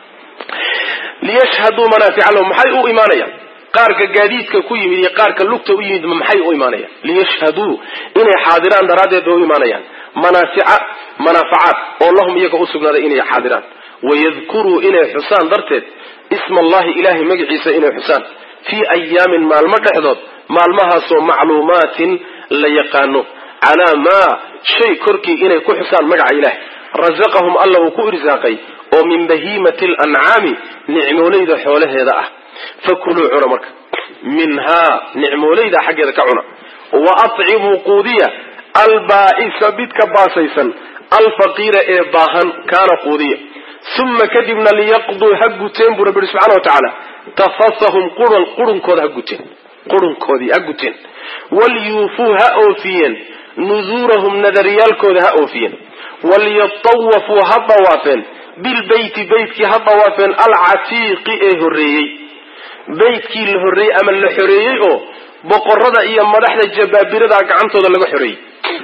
S1: liyashhaduu manaafica lahum maxay u imaanayaan qaarka gaadiidka ku yimid iyo qaarka lugta u yimid maxay u imaanayaan liyashhaduu inay xaadiraan daraaddeed bay u imaanayaan manaafica manaafacaad oo lahum iyaga u sugnaaday inay xaadiraan wayadkuruu inay xusaan darteed isma allahi ilahay magaciisa inay xusaan fii ayaamin maalmo dhexdood maalmahaasoo macluumaatin la yaqaano calaa maa shay korkii inay ku xusaan magaca ilahay rasaqahum alla uu ku irsaaqay oo min bahiimati alancaami nicmoolayda xoolaheeda ah fakuluu cuna marka minhaa nicmoolayda xaggeeda ka cuna wa atcimuu quudiya albaa'isa midka baasaysan alfaqiira ee baahan kaana quudiya uma kadibna liyaqduu ha guteen buu rabbi yihi subxana wa tacaala tafasahum qurun qurunkooda ha guteen qurunkoodii ha guteen walyuufuu ha oofiyeen nuduurahum nadariyaalkooda ha oofiyeen walyatawafuu ha dawaafeen bilbeyti beytkii ha dawaafeen alcatiiqi ee horreeyey beytkii la horreeyey ama la xoreeyey oo boqorada iyo madaxda jabaabirada gacantooda laga xoreeyey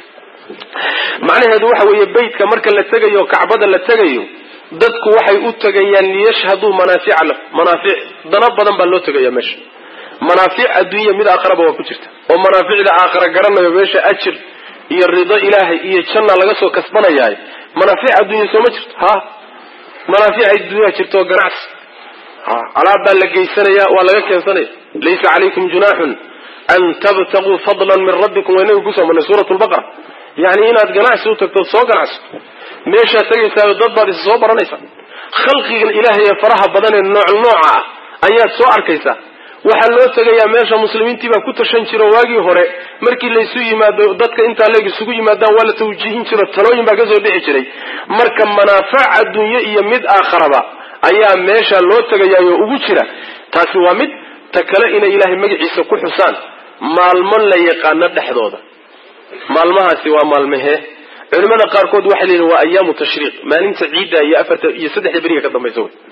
S1: macnaheedu waxa weeye beytka marka la tegayo kacbada la tegayo dadku waxay u tegayaan liyashhaduu manaafica lah manaafic dana badan baa loo tegaya meesha manaafic adduunya mid aakharaba waa ku jirta oo manaaficda aakhara garanayo meesha ajir iyo rido ilaahay iyo janna laga soo kasbanayahay manaafic adduunya sooma jirto ha manaafic adduunya jirto ganacsi alaab baa la geysanaya waa laga keensanaya laysa calaykum junaaxun an tabtaguu fadlan min rabbikum waa inaga kusoo marnay suurat lbaqara yani inaad ganacsi u tagto soo ganacsato meeshaad tegaysaa dad baad is soo baranaysaa khalqigan ilaahay ee faraha badan ee nooc nooca ah ayaad soo arkaysaa waxaa loo tegayaa meesha muslimiintii baa ku tashan jiro waagii hore markii laysu yimaado dadka intaa leeg isugu yimaadaan waa la tawjiihin jiro talooyin baa kasoo dhici jiray marka manaafac adduunye iyo mid aakharaba ayaa meesha loo tegayaayo ugu jira taasi waa mid ta kale inay ilaahay magaciisa ku xusaan maalmo la yaqaano dhexdooda maalmahaasi waa maalmahee culimada qaarkood waxay leeyihin waa ayaamu tashriiq maalinta ciidda iyo afarta iyo saddexda beriga ka dambaysa wey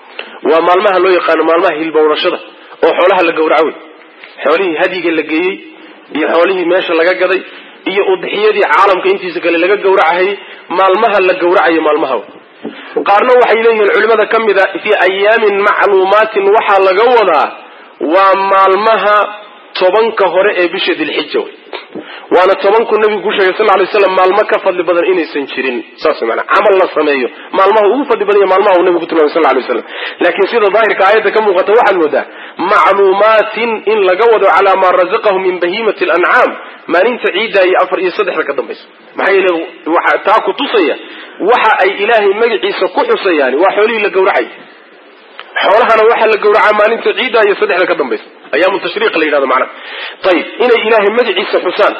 S1: waa maalmaha loo yaqaano maalmaha hilbowrashada oo xoolaha la gawraco wey xoolihii hadyiga la geeyey iyo xoolihii meesha laga gaday iyo udxiyadii caalamka intiisa kale laga gawracahayey maalmaha la gawracayo maalmaha wey qaarna waxay leeyihiin culimada ka mid a fii ayaamin macluumaatin waxaa laga wadaa waa maalmaha tobanka hore ee bisha dilxija wey waana tobanku nabigu ku sheegay sal ly slam maalmo ka fadli badan inaysan jirin saas mana camal la sameeyo maalmaha ugu fadli badan maalmaha uu nabigu ku tilmamay sal lay slam laakiin sida daahirka aayadda ka muuqata waxaad moodaa macluumaatin in laga wado calaa maa razaqahu min bahimati lancaam maalinta ciidda iyo afar iyo saddexda ka dambaysa maxaa yeele waxa taa ku tusaya waxa ay ilaahay magaciisa ku xusayaan waa xoolihii la gawracay xoolahana waxaa la gawracaa maalinta ciidda iyo saddexda ka dambaysa ayaamu tashriiq la yidhahdo macnaha ayib inay ilaahay magaciisa xusaan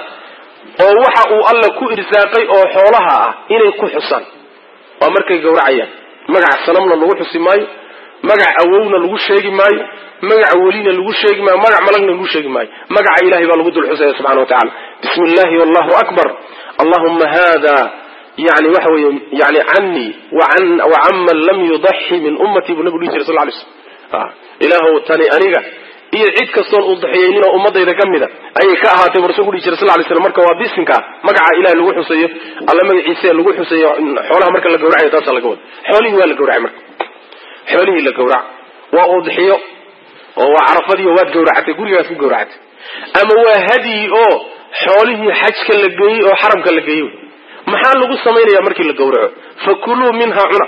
S1: oo waxa uu alla ku irsaaqay oo xoolaha ah inay ku xusaan waa markay gawracayaan magaca sanamna lagu xusi maayo magac awowna lagu sheegi maayo magaca welina lagu sheegi maayo magac malagna lagu sheegi maayo magaca ilahay baa lagu dul xusaya subxana wa tacala bismi illahi wallahu akbar allahuma hada yani waxa weeye yani canii wacanman lam yudaxi min ummatii buu nabigu dhihi jiray sal lay slm ilaahow tani aniga iyo cid kastoon uddaxiyeynin oo ummadayda ka mida ayay ka ahaatay buu rasulku dhihi jiray sal lay slam marka waa bisinka magaca ilahay lagu xusayo alla magaciisa lagu xusayo xoolaha marka la gawracayo taasaa laga wada xoolihii waa la gawracay marka xoolihii la gawraca waa udxiyo oo waa carafadiio waad gawracatay gurigaas ku gawracatay ama waa hadyi oo xoolihii xajka la geeyey oo xaramka la geeyey maxaa lagu samaynaya markii la gawraco fakuluu minhaa cuna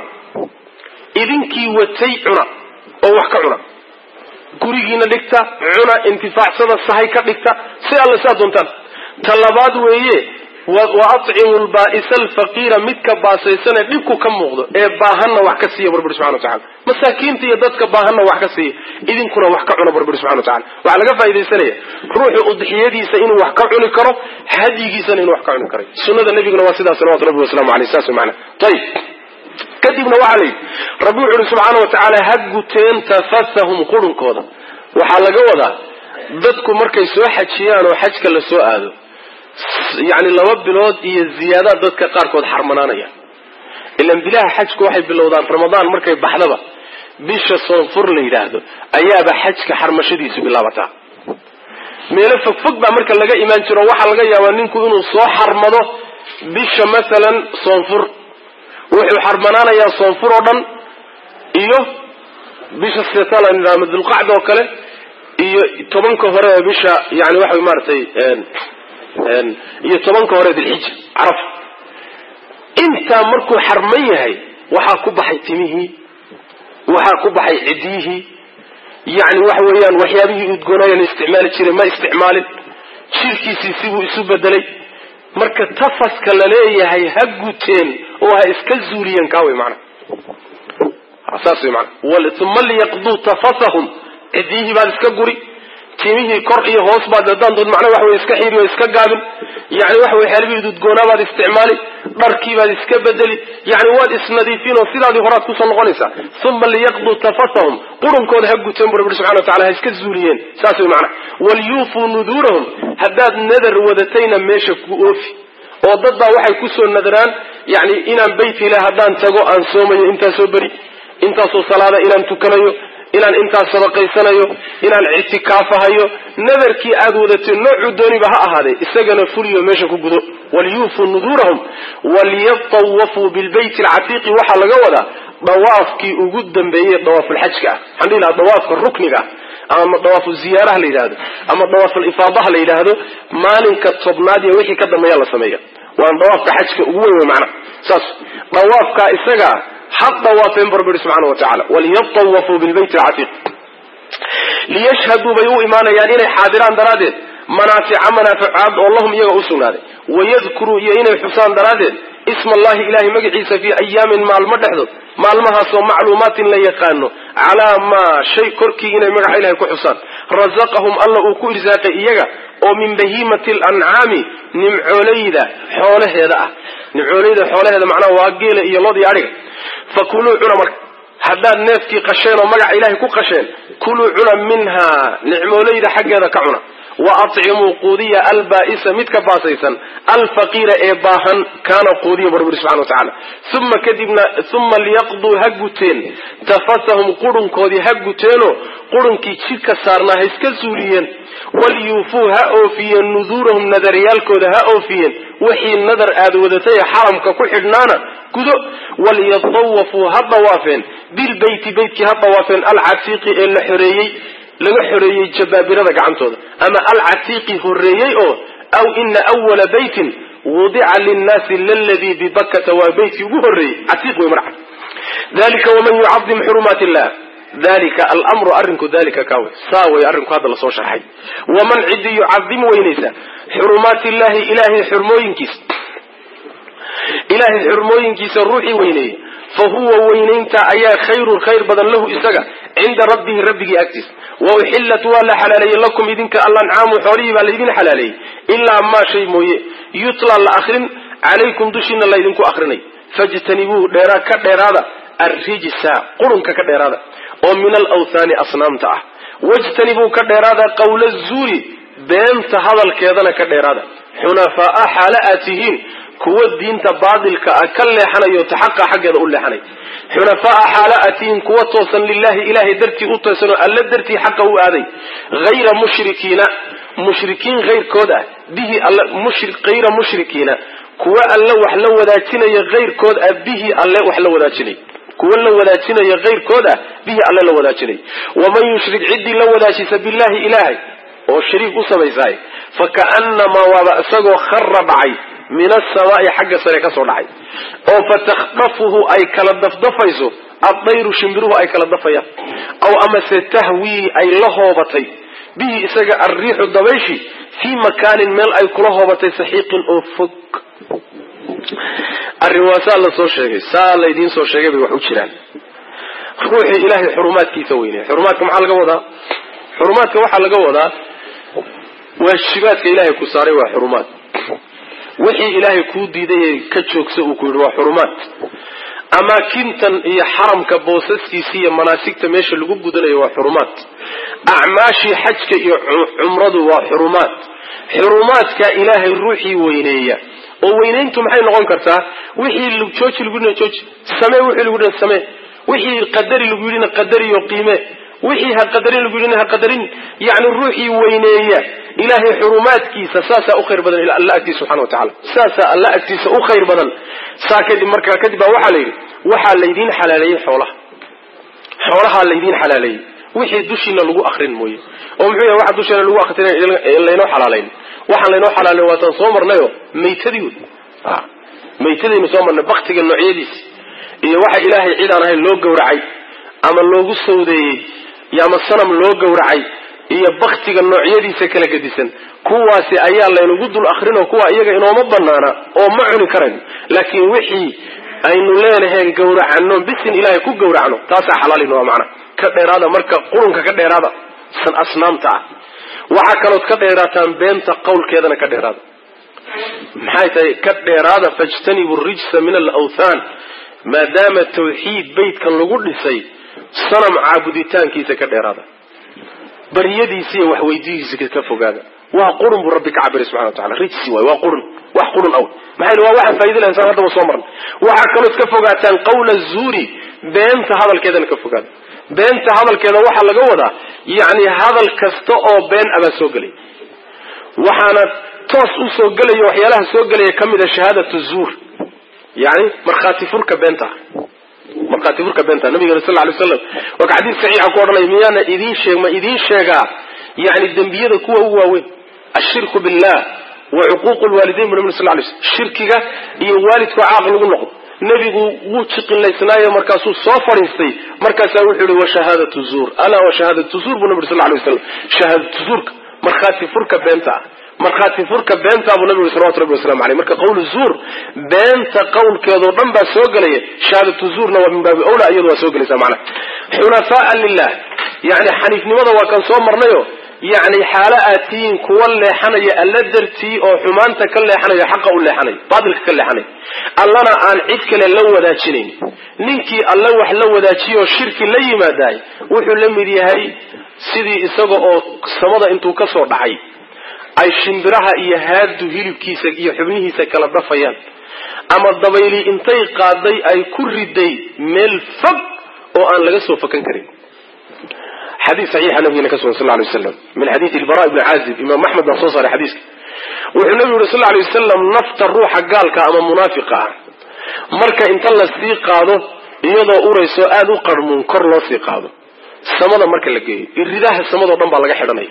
S1: idinkii watay cuna oo wax ka cuna gurigiina dhigta cuna intifaacsada sahay ka dhigta si alla saa doontaan ta labaad weeye wa atcimu lbaa'isa alfaqiira midka baasaysane dhibku ka muuqdo ee baahanna wax ka siiya barbiri subxana watacala masaakiinta iyo dadka baahanna wax ka siiya idinkuna wax ka cuna barbiri subxana watacala waxaa laga faa'idaysanaya ruuxu udxiyadiisa inuu wax ka cuni karo hadyigiisana inuu wax ka cuni karay sunada nebiguna waa sidaa salawatu rabbi waslamu aleyh saas mana ayib kadibna waxaa la yidhi rabbi wuxu uhi subxaana wa tacaala ha guteen tafasahum qurunkooda waxaa laga wadaa dadku markay soo xajiyaan oo xajka la soo aado yacni laba bilood iyo ziyaadaad dadka qaarkood xarmanaanaya ilan bilaha xajku waxay bilowdaan ramadaan markay baxdaba bisha soonfur la yidhaahdo ayaaba xajka xarmashadiisu bilaabataa meelo fogfog baa marka laga imaan jiro waxaa laga yaabaa ninku inuu soo xarmado bisha masalan soonfur wuxuu xarmanaanayaa soonfur oo dhan iyo bisha setala ama dulqacda oo kale iyo tobanka hore ee bisha yani waxa maaratay iyo tobanka hore dilxija caraf intaa markuu xarman yahay waxaa ku baxay timihii waxaa ku baxay ciddiyihii yani waxa weeyaan waxyaabihii udgoonaya la isticmaali jiray ma isticmaalin jirkiisii sibuu isu bedelay marka tafaska la leeyahay ha guteen oo ha iska zuuliyeen kaa wey maana saas wey maana uma liyaqduu tafasahum ciddiyihii baad iska guri timihii kor iyo hoos baad hadaan dood macnaa waxa wey iska xiiri oo iska gaabin yani waxa wey xeelbihii udgoonaa baad isticmaali dharkii baad iska bedeli yani waad isnadiifin oo sidaadii horaad kusoo noqonaysaa uma liyaqduu tafasahum qurunkooda ha guteen bu rabbi subxana wa tacala ha iska zuuliyeen saas wey macana walyuufuu nuduurahum haddaad nadar wadatayna meesha ku oofi oo dad baa waxay kusoo nadaraan yani inaan bayt ilah haddaan tago aan soomayo intaasoo beri intaasoo salaada inaan tukanayo inaan intaas sadaqaysanayo inaan ictikaafahayo nadarkii aad wadatay noocuu dooniba ha ahaadee isagana fuliyo meesha ku gudo walyuufuu nuduurahum walyatawafuu bilbayti alcatiiqi waxaa laga wadaa dawaafkii ugu dambeeyey dawaafulxajka ah waxaan dhihi lahaa dawaafka rukniga ah ama dawaafu ziyaaraha la yidhaahdo ama dawaafalifaadaha la yidhaahdo maalinka tobnaad iyo wixii ka dambeeya la sameeya waan dawaafka xajka ugu weyn wey macnaha saas dawaafkaa isagaa ha dawaafeen barbiri subxana wa tacala waliyatawafuu bilbayt alcatiiq liyashhaduu bay u imaanayaan inay xaadiraan daraaddeed manaafica manaaficaad oo lahum iyaga u sugnaaday wayadkuruu iyo inay xusaan daraaddeed isma allahi ilahay magaciisa fii ayaamin maalmo dhexdood maalmahaasoo macluumaatin la yaqaano calaa maa shay korkii inay magaca ilahay ku xusaan rasaqahum alla uu ku irsaaqay iyaga oo min bahiimati alancaami nimcoolayda xoolaheeda ah nimcoolayda xoolaheeda macnaha waa geela iyo lodii adhiga fakuluu cuna marka haddaad neefkii qasheen oo magaca ilaahay ku qasheen kuluu cuna minhaa nicmoolayda xaggeeda ka cuna wa acimuu quudiya albaa'isa midka baasaysan alfaqiira ee baahan kaana quudiya bu rabbi subxana wa tacala uma kadibna uma liyaqduu ha guteen tafasahum qurunkoodii ha guteenoo qurunkii jidhka saarnaa ha iska suuliyeen walyuufuu ha oofiyeen nuduurahum nadariyaalkooda ha oofiyeen wixii nadar aad wadatay ee xaramka ku xidhnaana gudo walyatawafuu ha dawaafeen bilbeyti beytkii ha dawaafeen alcatiiqi ee la xoreeyey laga xoreeyey jabaabirada gacantooda ama alcatiiqi horeeyey oo aw ina awala beytin wudica linnaasi laladii bibakata waa beytkii ugu horreeyey catiiq wey marca dalika waman yucadim xurumaat illah dalika almru arrinku dalika kawe saa way arrinku hadda lasoo sharxay waman cidi yucadim weynaysa xurumaat illahi ilahay xurmooyinkiisa ilahay xurmooyinkiisa ruuxii weyneeyey fa huwa weynaynta ayaa khayrun khayr badan lahu isaga cinda rabbihi rabbigii agtiisa wa uxillat waa la xalaaleeyey lakum idinka alancaamu xoolihii baa laydin xalaaleeyey ilaa maa shay mooye yutla la akrin calaykum dushiina laydinku akrinay fajtanibuu dheeraa ka dheeraada arrijsa qurunka ka dheeraada oo min alawthaani asnaamta ah wajtanibuu ka dheeraada qawla zuuri beenta hadalkeedana ka dheeraada xunafaa'a xaala aad tihiin kuwa diinta baadilka ah ka leexanayo ta xaqa xaggeeda u leexanay xunafaa'a xaala aad tihiin kuwa toosan lilahi ilahay dartii u toosanoo alla dartii xaqa u aaday hayra mushrikiina mushrikiin hayrkood ah bihi alla hayra mushrikiina kuwa alla wax la wadaajinaya hayrkood ah bihi alle wax la wadaajinay kuwa la wadaajinaya hayrkood ah bihi alle la wadaajinay waman yushrik ciddii la wadaajisa billahi ilaahay oo shariik u samaysaay fa ka'annamaa waaba isagoo khara dhacay min asamaa'i xagga sare ka soo dhacay oo fatakhdafuhu ay kala dafdafayso addayru shimbiruhu ay kala dafayaan aw amase tahwii ay la hoobatay bihi isaga alriixu dabayshi fii makaanin meel ay kula hoobatay saxiiqin oo fog arrin waa saa la soo sheegay saa laydiin soo sheegay bay wax u jiraan ruuxii ilaahay xurumaadkiisa weynaya xurumaadka maxaa laga wadaa xurumaadka waxaa laga wadaa waajibaadka ilaahay ku saaray waa xurumaad wixii ilaahay kuu diiday ka joogsa uu ku yidhi waa xurumaad amaakintan iyo xaramka boosaskiisa iyo manaasigta meesha lagu gudanayo waa xurumaad acmaashii xajka iyo cumradu waa xurumaad xurumaadka ilaahay ruuxii weyneeya oo weynayntu maxay noqon kartaa wixii jooji lagu yidhina jooji samee wixii lagu yidhina samee wixii qadari lagu yidhina qadariyo qiime wixii ha qadarin lagu yidhina ha qadarin yacni ruuxii weyneeya ilaahay xurumaadkiisa saasaa u khayr badan alla agtiisa subxana wa tacala saasaa alla agtiisa u khayr badan saa kadib markaa kadib baa waxaa la yidhi waxaa laydiin xalaaleeyey xoolaha xoolahaa laydiin xalaaleeyey wixii dushiina lagu akrin mooye oo muxuu yahay waxa dusheena lagu akrin laynoo xalaalayn waxaan laynoo xalaalayn waataan soo marnayo maytadii wey maytadaynu soo marnay baktiga noocyadiisi iyo waxa ilaahay cid aan ahayn loo gowracay ama loogu sawdeeyey iyo ama sanam loo gowracay iyo baktiga noocyadiisa kala gedisan kuwaasi ayaa laynagu dul akrinoo kuwa iyaga inooma banaana oo ma cuni karayno laakiin wixii aynu leenahayn gowracano bisin ilaahay ku gowracno taasaa xalaalin waa macna ka dheeraada marka qurunka ka dheeraada san asnaamta ah waxaa kalood ka dheeraataan beenta qawlkeedana ka dheeraada maxay tahay ka dheeraada fajtanibu rijsa min alawthaan maadaama tawxiid beytkan lagu dhisay sanam caabuditaankiisa ka dheeraada baryadiisa iyo waxweydihiisa ka fogaada waa qurun buu rabbi ka cabiray subxana wa tacala rijsi waay waa qurun wax qurun aw maxay waa waxaan faa'ida lahayn saan haddaba soo marnay waxaa kalood ka fogaataan qawla zuuri beenta hadalkeedana ka fogaada beenta hadalkeeda waxaa laga wadaa yacni hadal kasta oo been abaa soo gelay waxaana toos u soo gelaya waxyaalaha soo gelaya ka mid a shahaadatu zuur yani markhaati furka beenta markhaati furka beenta nabigana sal ly slam waa ka xadiis saxiixa ku odhanaya miyaana idiin sheeg ma idiin sheegaa yani dembiyada kuwa ugu waaweyn ashirku billah wa cuquuq lwaalidayn bu nabi sal lay slm shirkiga iyo waalidku caaq lagu noqdo nebigu wuu jiqilaysnaayo markaasuu soo fadhiistay markaasaa wuxuu yihi washahaadatu zuur alaa washahaadatu zuur buu nabi sal lay waslam shahaadatu zuurka markhaati furka beenta ah markhaati furka beenta buu nabigu salawatu rabbi waslamu aleyh marka qawlu zuur beenta qawlkeedoo dhan baa soo gelaya shahaadatu zuurna waa min baabi awla iyadu waa soo gelaysa macnaha xunafaa lilah yani xaniifnimada waa kan soo marnayo yani xaalo aad tihiin kuwa leexanaya alla dartii oo xumaanta ka leexanayo xaqa u leexanay baatilka ka leexanay allana aan cid kale la wadaajinayn ninkii alla wax la wadaajiyo shirki la yimaadaay wuxuu la mid yahay sidii isaga oo samada intuu ka soo dhacay ay shimbiraha iyo haadu hilibkiisa iyo xubnihiisa kala dafayaan ama dabayli intay qaaday ay ku riday meel fog oo aan laga soo fakan karin xadiis saxiixa nabigena ka sugan sal ly waslam min xadiisi ilbara ibni caazib imaam axmed baa soo saaray xadiiska wuxuu nabigu yuri sal lay wasalam nafta ruuxa gaalka ama munaafiqa ah marka inta la sii qaado iyadoo urayso aada u qarmuun kor loo sii qaado samada marka la geeyo iridaha samadao dhan baa laga xidhanaya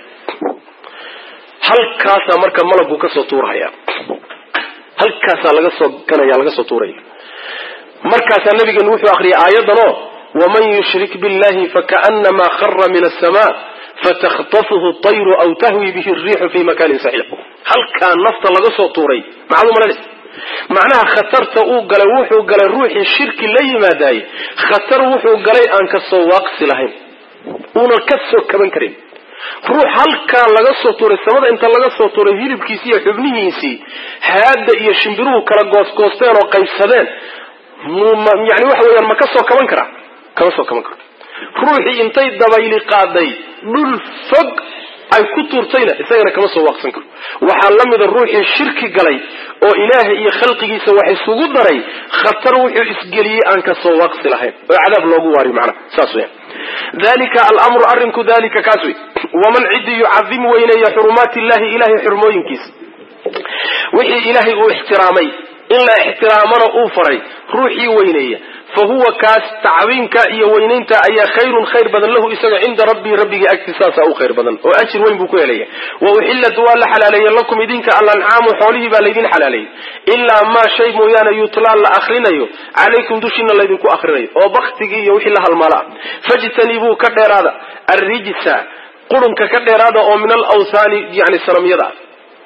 S1: halkaasaa marka malabku kasoo tuurhaya halkaasaa laga soo ganaya laga soo tuuraya markaasaa nabigeenu wuxuu akriyay aayadanoo waman yushrik billahi fakaanamaa khara min asama fataktafuhu tayru aw tahwi bihi riixu fi makanin saxiiq halkaa nafta laga soo tuuray maxaad u malanaysa macnaha khatarta uu galay wuxuu galay ruuxii shirki la yimaadaayey khatar wuxuu galay aan kasoo waaqsi lahayn uunan ka soo kaban karin ruux halkaa laga soo tuuray samada inta laga soo tuuray hilibkiisii iyo xubnihiisii haada iyo shimbiruhu kala goosgoosteen oo qaybsadeen yani waxa weeyaan ma ka soo kaban karaa kama soo kaban karo ruuxii intay dabayli qaaday dhul fog ay ku tuurtayna isagana kama soo waaqsan karo waxaa la mida ruuxii shirki galay oo ilaahay iyo khalqigiisa wax isugu daray khatar wuxuu isgeliyey aan ka soo waaqsi lahayn oo cadaab loogu waari macnaha saas weyan dalika alamru arrinku dalika kaas wey waman cidii yucadim weyneeya xurumaati illahi ilahay xurmooyinkiisa wixii ilaahay uu ixtiraamay in la ixtiraamana uu faray ruuxii weyneeya fa huwa kaas tacdiimka iyo weynaynta ayaa khayrun khayr badan lahu isaga cinda rabbii rabbigii agti saasaa u khayr badan oo ajir weyn buu ku helaya wa uxillat waa la xalaaleeye lakum idinka alancaamu xoolihii baa laydin xalaaleeyey ilaa maa shay mooyaane yutlaa la akrinayo calaykum dushiina laydinku akrinayo oo baktigii iyo wixii la halmaala ah fajtanibuu ka dheeraada arrijsa qurunka ka dheeraada oo min alawthaani yani sanamyada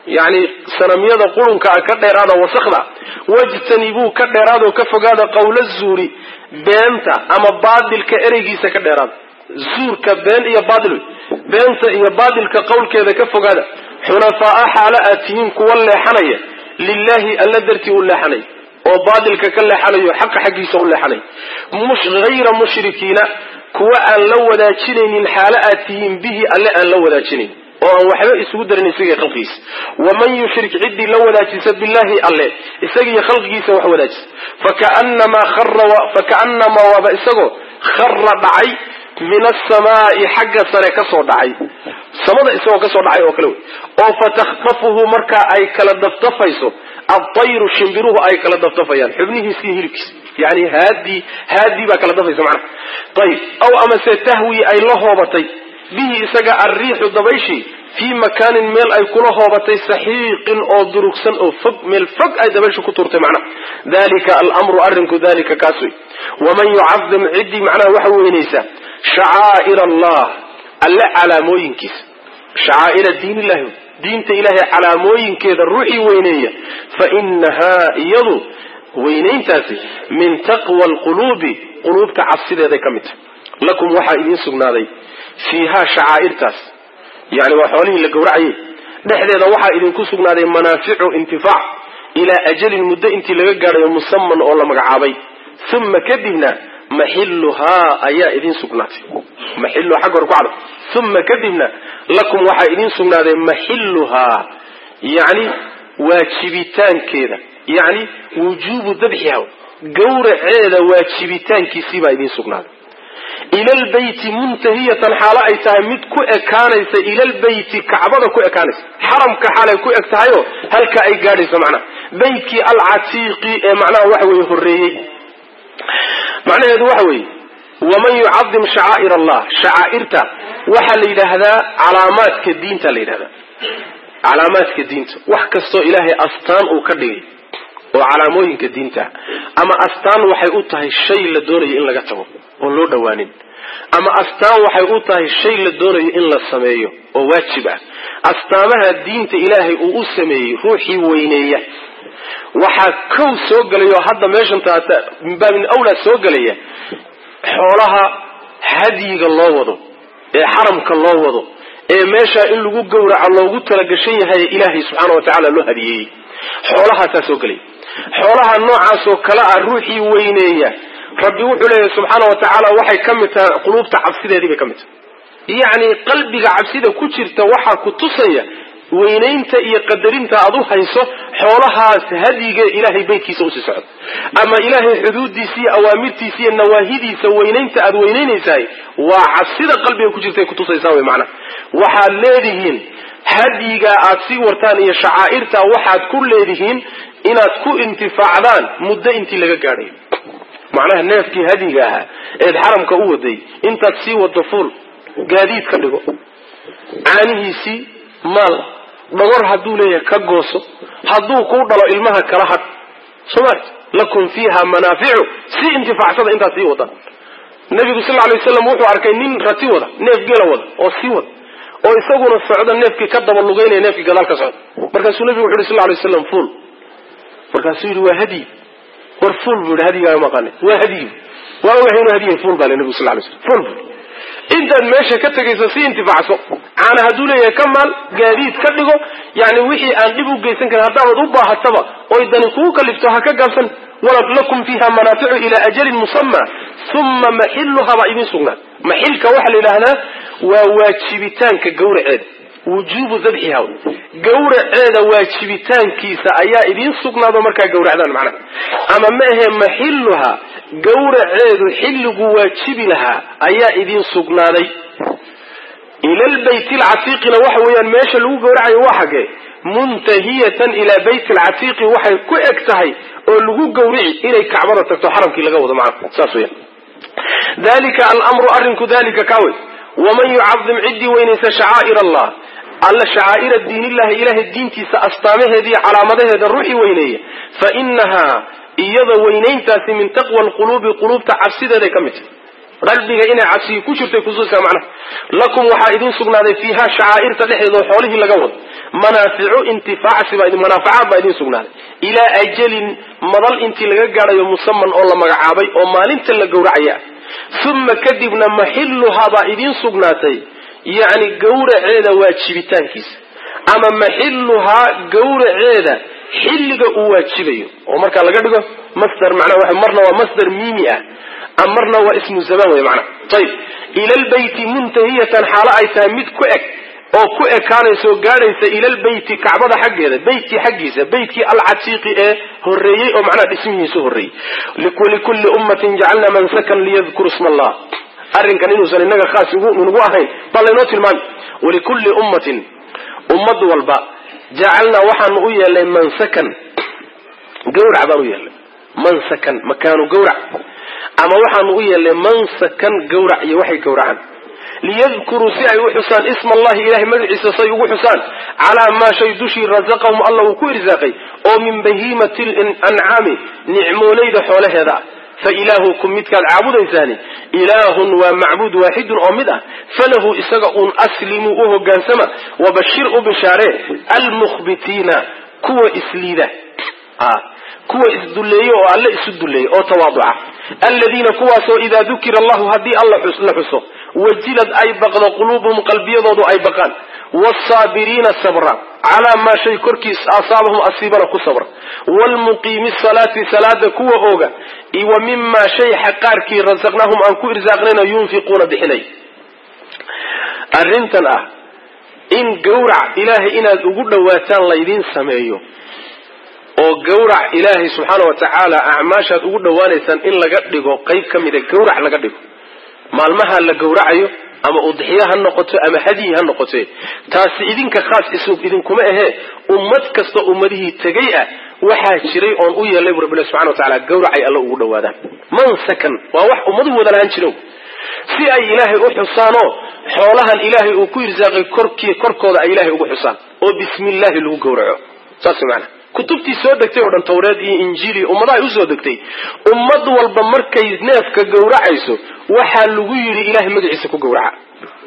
S1: yacni sanamyada qurunkaa ka dheeraada wasakda wajtanibuu ka dheeraadoo ka fogaada qawla zuuri beenta ama baadilka ereygiisa ka dheeraada zuurka been iyo baadil wey beenta iyo baadilka qowlkeeda ka fogaada xunafaa'a xaalo aad tihiin kuwa leexanaya lilahi alla dartii u leexanay oo baadilka ka leexanayo xaqa xaggiisa u leexanay hayra mushrikiina kuwa aan la wadaajinaynin xaalo aad tihiin bihi alle aan la wadaajinayn oo aan waxba isugu darin isagiiyo khalqigiisa waman yushrik ciddii la wadaajisa billahi alle isagiiyo khalqigiisa wax wadaajisa faka'namaa waaba isagoo khara dhacay min asamaai xagga sare kasoo dhacay samada isagoo kasoo dhacay oo kale wey oo fatakhtafuhu markaa ay kala daftafayso adayru shimbiruhu ay kala daftafayaan xubnihiisa iyo hilibkiisa yani haadii haadii baa kala dafaysa macnaha ayib aw amase tahwi ay la hoobatay bihi isaga alriixu dabayshii fii makaanin meel ay kula hoobatay saxiiqin oo durugsan oo fog meel fog ay dabayshu ku turtay macnaha dalika alamru arrinku dalika kaas wey waman yucadim ciddii macnaha waxa weynaysaa shacaa'ir allah alle calaamooyinkiisa shacaa'ira diin illahi diinta ilaahay calaamooyinkeeda ruuxii weyneeya fa inahaa iyadu weynayntaasi min taqwa alquluubi quluubta cabsideeday ka mid tahay lakum waxaa idiin sugnaaday fiihaa shacaa'irtaas yani waa xoolihii la gowracayay dhexdeeda waxaa idinku sugnaaday manaaficu intifaac ilaa ajalin muddo intii laga gaadhayo musaman oo la magacaabay uma kadibna maxiluhaa ayaa idin sugnaatay maxilu xagga hore ku cado uma kadibna lakum waxaa idin sugnaaday maxiluhaa yani waajibitaankeeda yani wujuubu dabxiha gawraceeda waajibitaankiisii baa idin sugnaaday ila lbeyti muntahiyatan xaalo ay tahay mid ku ekaanaysa ila lbeyti kacbada ku ekaanaysa xaramka xaalay ku eg tahayoo halka ay gaadhayso macnaha beytkii alcatiiqi ee macnaha waxa weeye horreeyey macnaheedu waxa weeye waman yucadim shacaa'ir allah shacaa'irta waxaa la yidhaahdaa calaamaadka diinta la yidhahdaa calaamaadka diinta wax kastoo ilaahay astaan uu ka dhigay oo calaamooyinka diinta ama astaan waxay u tahay shay la doonayo in laga tago oon loo dhowaanin ama astaan waxay u tahay shay la doonayo in la sameeyo oo waajib ah astaamaha diinta ilaahay uu u sameeyey ruuxii weyneeya waxaa kow soo gelaya oo hadda meeshan taata min baabin awlaa soo gelaya xoolaha hadyiga loo wado ee xaramka loo wado ee meeshaa in lagu gowraco loogu talagashan yahay ilaahay subxaana wa tacaala loo hadiyeeyey xoolahaasaa soo gelaya xoolaha noocaasoo kale ah ruuxii weyneeya rabbi wuxuu leeyahay subxaana wa tacaala waxay ka mid tahay quluubta cabsideedii bay ka mid tahay yacni qalbiga cabsida ku jirta waxaa ku tusaya weynaynta iyo qadarinta aad u hayso xoolahaas hadyiga ilaahay beydkiisa usii socdo ama ilaahay xuduudiisa iyo awaamirtiisa iyo nawaahidiisa weynaynta aad weynaynaysahay waa cabsida qalbiga ku jirta ay kutusaysaa wey macnaha waxaad leedihiin hadyiga aad sii wartaan iyo shacaa'irta waxaad ku leedihiin inaad ku intifaacdaan muddo intii laga gaadhayo macnaha neefkii hadyiga ahaa eed xaramka u waday intaad sii wado fuul gaadiid ka dhigo caanihiisii maal dhogor hadduu leeyahay ka gooso hadduu kuu dhalo ilmaha kala hadh somal lakum fiiha manaaficu sii intifaacsada intaad sii wadaan nabigu sal lay waslam wuxuu arkay nin rati wada neef gela wada oo sii wada oo isaguna socda neefkii ka daba lugeynaya neefkii gadaal ka socda markaasuu nabigu wuxu yhi sal lay waslam fuul markaasuu yidhi waa hadyi war fuul buu yidhi hadyigaaga maqaane waa hadyi waa ogahay inuu hadyihay fuul baa le nabigu sal lay slam fuul buu intaad meesha ka tegayso si intifaacso caana hadduu leeyahay ka maal gaadiid ka dhigo yani wixii aan dhib u geysan karin haddaabad u baahataba oy dani kugu kalifto ha ka gaabsan walad lakum fiiha manaaficu ilaa ajalin musama uma maxiluha baa idin sugnaa maxilka waxaa la yidhaahdaa waa waajibitaanka gawraceeda wujuubu dabxiha gawraceeda waajibitaankiisa ayaa idiin sugnaado markaa gawracdaan macnaha ama ma ahe maxiluha gawraceedu xilligu waajibi lahaa ayaa idiin sugnaaday ila lbayt lcatiiqina waxa weeyaan meesha lagu gawracayo waa xagee muntahiyatan ilaa bayt lcatiiqi waxay ku eg tahay oo lagu gawrici inay kacbada tagto xaramkii laga wado macna saas weyan dalika alamru arrinku dalika kaawey waman yucadim ciddii weynaysa shacaa'ir allah alla shacaa'ira diinillahi ilahay diintiisa astaamaheeda iyo calaamadaheeda ruuxii weyneeya fa inahaa iyada weynayntaasi min taqwa alquluubi quluubta cabsideeday ka mid tahay qalbiga inay cabsiyi ku jirtay kusuusaa macnaha lakum waxaa idin sugnaaday fiiha shacaa'irta dhexdeeda oo xoolihii laga wado manaaficu intifaacsi baa manaafacaad baa idin sugnaaday ilaa ajalin madal intii laga gaadhayo musaman oo la magacaabay oo maalinta la gowracaya uma kadibna maxilluhaa baa idiin sugnaatay yacni gawraceeda waajibitaankiisa ama maxilluhaa gawraceeda xilliga uu waajibayo oo markaa laga dhigo masder manaa marna waa masder miimi ah ama marna waa ismu zamaan wey manaa ayib ila lbeyti muntahiyatan xaalo ay tahay mid ku eg oo ku ekaanaysa oo gaadhaysa ila lbeyti kacbada xaggeeda beytkii xaggiisa beytkii alcatiiqi ee horeeyey oo macnaha dhismihiisu horreeyey walikulli ummatin jacalna mansakan liyadkuru sma allah arrinkan inuusan inaga khaas nagu ahayn baa laynoo tilmaami walikulli ummatin ummad walba jacalnaa waxaanu u yeelnay mansakan gawrac baan u yeelnay mansakan makaanu gawrac ama waxaanu u yeelnay mansakan gawrac iyo waxay gawracaan liyadkuruu si ay u xusaan isma allahi ilahay magaciisa say ugu xusaan calaa maa shay dushii rasaqahum alla uu ku irsaaqay oo min bahiimati lancaami nicmoolayda xoolaheeda ah fa ilaahukum midkaad caabudaysaani ilaahun waa macbuud waaxidun oo mid ah falahu isaga uun aslimuu u hogaansama wabashir u bishaaree almukhbitiina kuwa isliida kuwa isdulleeye oo alle isu dulleeyey oo tawaaduca aladiina kuwaasoo idaa dukira allahu haddii alla la xuso wajilad ay baqdo quluubuhum qalbiyadoodu ay baqaan wsaabiriina sabra calaa maa shay korkiis asaabahum asiibana ku sabra wlmuqiimi salaati salaada kuwa ooga wa mimaa shay xaqaarkii rasaqnaahum aan ku irsaaqnayna yunfiquuna bixinay arrintan ah in gawrac ilaahay inaad ugu dhowaataan laydiin sameeyo oo gawrac ilaahay subxaana wa tacaala acmaashaad ugu dhowaanaysaan in laga dhigo qayb ka mida gawrac laga dhigo maalmaha la gawracayo ama udxiyo ha noqoto ama hadyi ha noqote taasi idinka khaas isug idinkuma ahee ummad kasta ummadihii tegay ah waxaa jiray oon u yeelay bu rabbi subxana wa tacaala gawracay alla ugu dhowaadaan mansakan waa wax ummaduhu wada lahaan jiro si ay ilaahay u xusaanoo xoolahan ilaahay uu ku irsaaqay korkii korkooda ay ilaahay ugu xusaan oo bismi illaahi lagu gawraco saas maana kutubtii soo degtay oo dhan tawreed iyo injiil iyo ummadahay usoo degtay ummad walba markay neefka gawracayso waxaa lagu yidhi ilahay magaciisa ku gawraca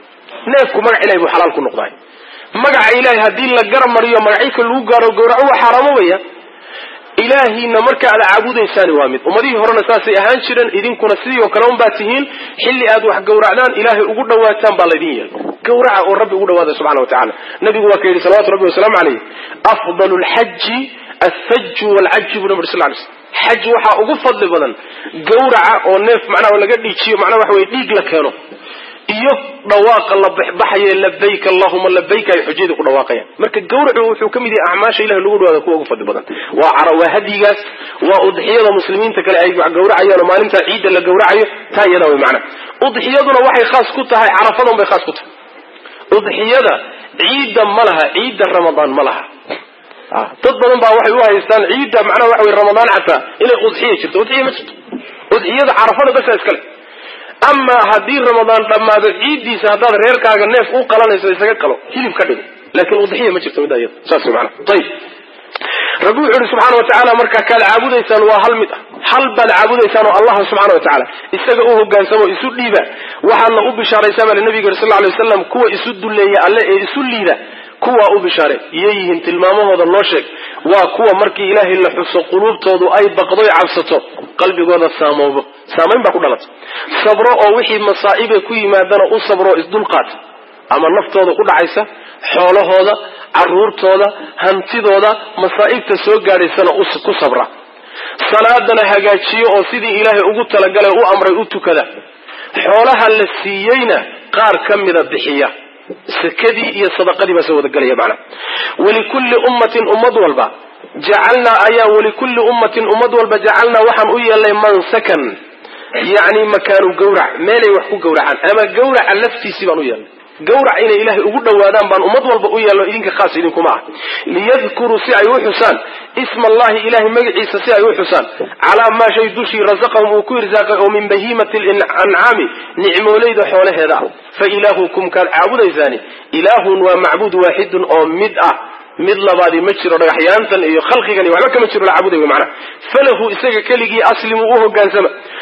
S1: neefku magac ilahay buu xalaal ku noqday magaca ilahay haddii la garamariyo magacika lagu gaaro gawraco waa xaaraamobaya ilaahiina marka aad caabudaysaani waa mid ummadihii horena saasay ahaan jireen idinkuna sidii oo kale unbaa tihiin xilli aad wax gawracdaan ilaahay ugu dhawaataan baa laydin yeelay gawraca oo rabbi ugu dhawaada subxana wa tacala nabigu waa ka yidhi salawatu rabbi wasalaamu caleyh afdalu lxaji althaju walcaji buu nabi sal lay slm xaj waxaa ugu fadli badan gawraca oo neef macnaha laga dhiijiyo macnaha waxa weye dhiig la keeno iyo dhawaaqa la baxbaxaye labayk allahuma labayk ay xujayda ku dhawaaqayaan marka gawracu wuxuu ka mid yahay acmaasha ilahi lagu dhawaada kuwa ugu fadli badan waa cara waa hadyigaas waa udxiyada muslimiinta kale ay gawracayaan oo maalinta ciidda la gawracayo taa iyadaa way macana udxiyaduna waxay khaas ku tahay carafadan bay khaas ku tahay udxiyada ciidda ma laha ciidda ramadaan ma laha dad badan baa waxay u haystaan ciidda macnaha waxa wey ramadaan xataa inay udxiya jirto udxiya ma jirto udxiyada carafada basa iskale amaa haddii ramadaan dhammaado ciiddiisa haddaad reerkaaga neef u qalanayso isaga qalo hilib ka dhigo laakiin udxiya ma jirto midda iyada saas mana ayib rabbi wuxu uhi subxaana wa tacaala markaa kaad caabudaysaan waa hal mid ah hal baad caabudaysaan oo allah subxana wa tacaala isaga u hogaansamo isu dhiiba waxaadna u bishaaraysaa bale nabiga sal ly waslam kuwa isu duleeya alle ee isu liida kuwaa u bishaare iyo yihiin tilmaamahooda loo sheeg waa kuwa markii ilaahay la xuso quluubtoodu ay baqdoy cabsato qalbigooda saamoobo saamayn baa ku dhalata sabro oo wixii masaa'ibe ku yimaadana u sabro isdulqaata ama naftooda ku dhacaysa xoolahooda caruurtooda hantidooda masaa'ibta soo gaadhaysana ku sabra salaadana hagaajiyo oo sidii ilaahay ugu talagalay u amray u tukada xoolaha la siiyeyna qaar ka mida bixiya sakadii iyo sadaqadii baa soo wadagelaya macnaha walikulli ummatin ummad walba jacalnaa ayaa walikulli ummatin ummad walba jacalnaa waxaan u yeelnay mansakan yacni makaanu gawrac meelay wax ku gawracaan ama gawraca laftiisii baan u yeelnay gawrac inay ilaahay ugu dhowaadaan baan ummad walba u yeelno idinka khaas idinkuma ah liyadkuruu si ay u xusaan isma allahi ilahay magaciisa si ay u xusaan calaa maa shay dushii rasaqahum uu ku irsaaqay oo min bahiimati lancaami nicmoolayda xoolaheeda ah fa ilaahukum kaad caabudaysaani ilaahun waa macbuud waaxidun oo mid ah mid labaadi ma jiro dhagaxyaantan iyo khalqigan iyo waxba kama jiro la caabuday macnaha falahu isaga keligii aslimu u hogaansama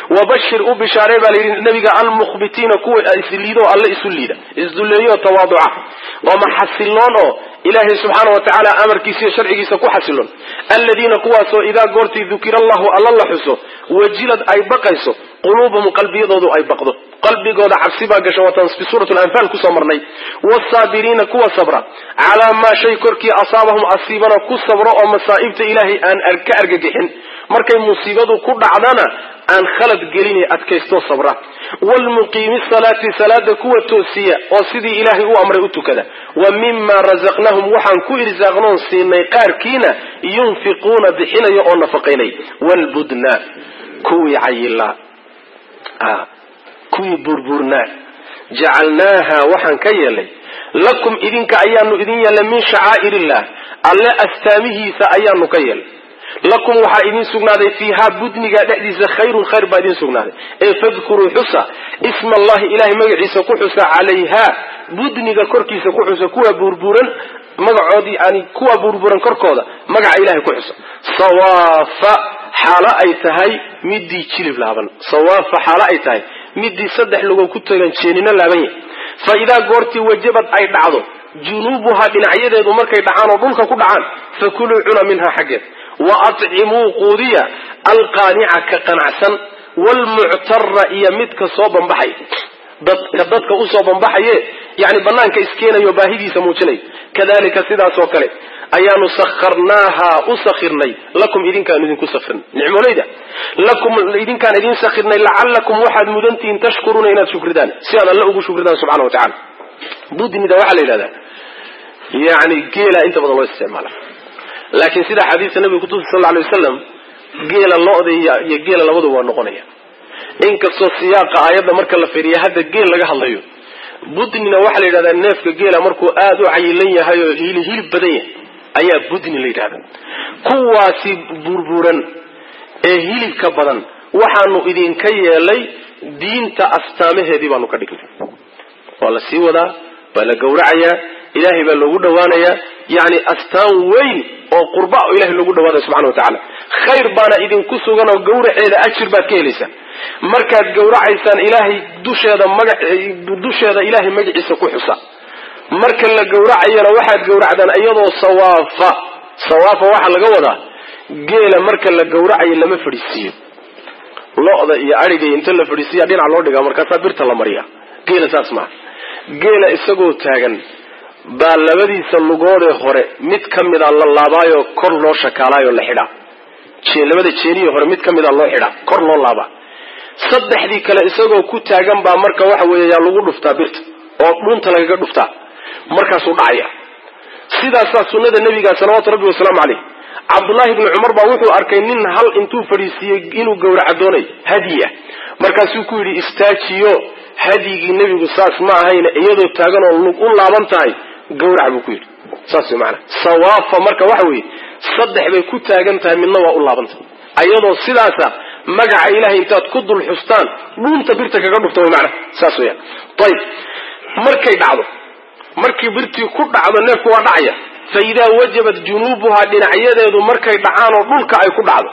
S1: wabashir u bishaaree baa layidhi nabiga almukhbitiina kuwa isliido alle isu liida isdulleeyo tawaaduca ooma xasiloon oo ilaahay subxaana wa tacaala amarkiisa iyo sharcigiisa ku xasiloon aladiina kuwaasoo idaa goortii dukira allahu alla la xuso wajilad ay baqayso quluubuhum qalbiyadoodu ay baqdo qalbigooda cabsi baa gasha waatan fi suurat lanfaal kusoo marnay wsaabiriina kuwa sabra calaa maa shay korkii asaabahum asiibana ku sabro oo masaa'ibta ilaahay aan ka argagixin markay musiibadu ku dhacdana aan khalad gelin adkaystoo sabra wlmuqiimi salaati salaada kuwa toosiya oo sidii ilaahay u amray u tukada wa mima razaqnahum waxaan ku irsaaqnoon siinay qaarkiina yunfiquuna bixinaya oo nafaqaynay wlbudna kuwii cayilaa kuwii burbuurnaa jacalnaaha waxaan ka yeelay lakum idinka ayaanu idin yeelnay min shacaa'ir illah alle astaamihiisa ayaanu ka yeelnay lakum waxaa idin sugnaaday fiihaa budniga dhexdiisa khayrun khayr baa idin sugnaaday ee fadkuruu xusa isma allahi ilahay magaciisa ku xusa calayhaa budniga korkiisa ku xusa kuwa burburan magacoodii yani kuwa burburan korkooda magaca ilahay ku xusa sawaafa xaalo ay tahay midii jilib laaban sawaafa xaalo ay tahay midii saddex lugow ku tagan jeenino laaban yahay fa idaa goortii wajabad ay dhacdo junuubuhaa dhinacyadeedu markay dhacaan oo dhulka ku dhacaan fakuluu cuna minhaa xaggeed wa atcimuu quudiya alqaanica ka qanacsan waalmuctara iyo midka soo bambaxay dadka dadka usoo bambaxaye yani banaanka iskeenayo baahidiisa muujinay kadalika sidaas oo kale ayaanu sakharnaaha u sakhirnay lakum idinkaan idinku sakirnay nicmooleyda lakum idinkaan idin sakhirnay lacalakum waxaad mudantihiin tashkuruuna inaad shukridaan si aad alle ugu shukridaan subxana wa tacala budnida waxaa la yidhahdaa yani geela inta badan loo isticmaala laakiin sida xadiidka nabiga kutusa sal alay wasalam geela lo-da iyo geela labaduba waa noqonaya inkastoo siyaaqa aayadda marka la fiiriya hadda geel laga hadlayo budnina waxaa la yidhahdaa neefka geela markuu aada u cayilan yahay oo hili hilib badan yahay ayaa budni la yidhahda kuwaasi burburan ee hilibka badan waxaanu idinka yeelay diinta astaamaheedii baanu ka dhignay waa la sii wadaa waa la gowracayaa ilaahay baa loogu dhawaanayaa yani astaan weyn oo qurba oo ilahay loogu dhawaanaya subxana wa tacala khayr baana idinku sugan oo gawraceeda ajir baad ka helaysaan markaad gawracaysaan ilaahay dusheeda maga dusheeda ilaahay magaciisa ku xusa marka la gawracayana waxaad gawracdaan iyadoo sawaafa sawaafa waxaa laga wadaa geela marka la gawracayo lama fadhiisiiyo lo-da iyo adhiga inta la fadhiisiya dhinac loo dhigaa markaasaa birta la mariya geela saas maaha geela isagoo taagan baa labadiisa lugoodee hore mid ka mida la laabaayo kor loo shakaalaayo la xidhaa labada jeenihi hore mid ka mida loo xidhaa kor loo laabaa saddexdii kale isagoo ku taagan baa marka waxa weeye yaa lagu dhuftaa birta oo dhunta lagaga dhuftaa markaasuu dhacaya sidaasaa sunnada nebiga salawaatu rabbi wasalaamu caleyh cabdullaahi bni cumar baa wuxuu arkay nin hal intuu fadhiisiiyey inuu gawraca doonay hadyi ah markaasuu ku yidhi istaajiyo hadyigii nebigu saas ma ahayne iyadoo taagan oo u laaban tahay gawrac buu ku yidhi saas way maanaa sawaafa marka waxa weeye saddex bay ku taagan tahay midna waa u laabantahay ayadoo sidaasa magaca ilahay intaad ku dul xustaan dhuunta birta kaga dhufta way maanaa saas weyaan ayib markay dhacdo markii birtii ku dhacdo neefku waa dhacaya fa idaa wajabat junuubuhaa dhinacyadeedu markay dhacaan oo dhulka ay ku dhacdo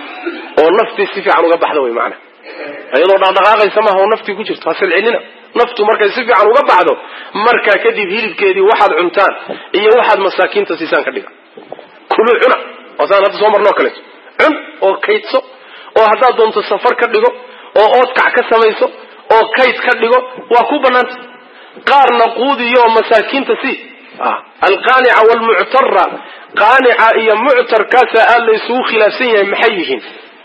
S1: oo naftii si fiican uga baxda way maanaa iyadoo dhaqdhaqaaqaysa maaha oo naftii ku jirto hasilcinina naftu markay si fiican uga baxdo markaa kadib hilibkeedii waxaad cuntaan iyo waxaad masaakiinta siisaan ka dhiga kuluu cuna waasaan hadda soo marnoo kaleeto cun oo kaydso oo haddaad doonto safar ka dhigo oo oodkac ka samayso oo kayd ka dhigo waa ku banaanta qaarna quudiyo oo masaakiinta sii alqaanica waalmuctara qaanica iyo muctarkaasaa aada la isugu khilaafsan yahay maxay yihiin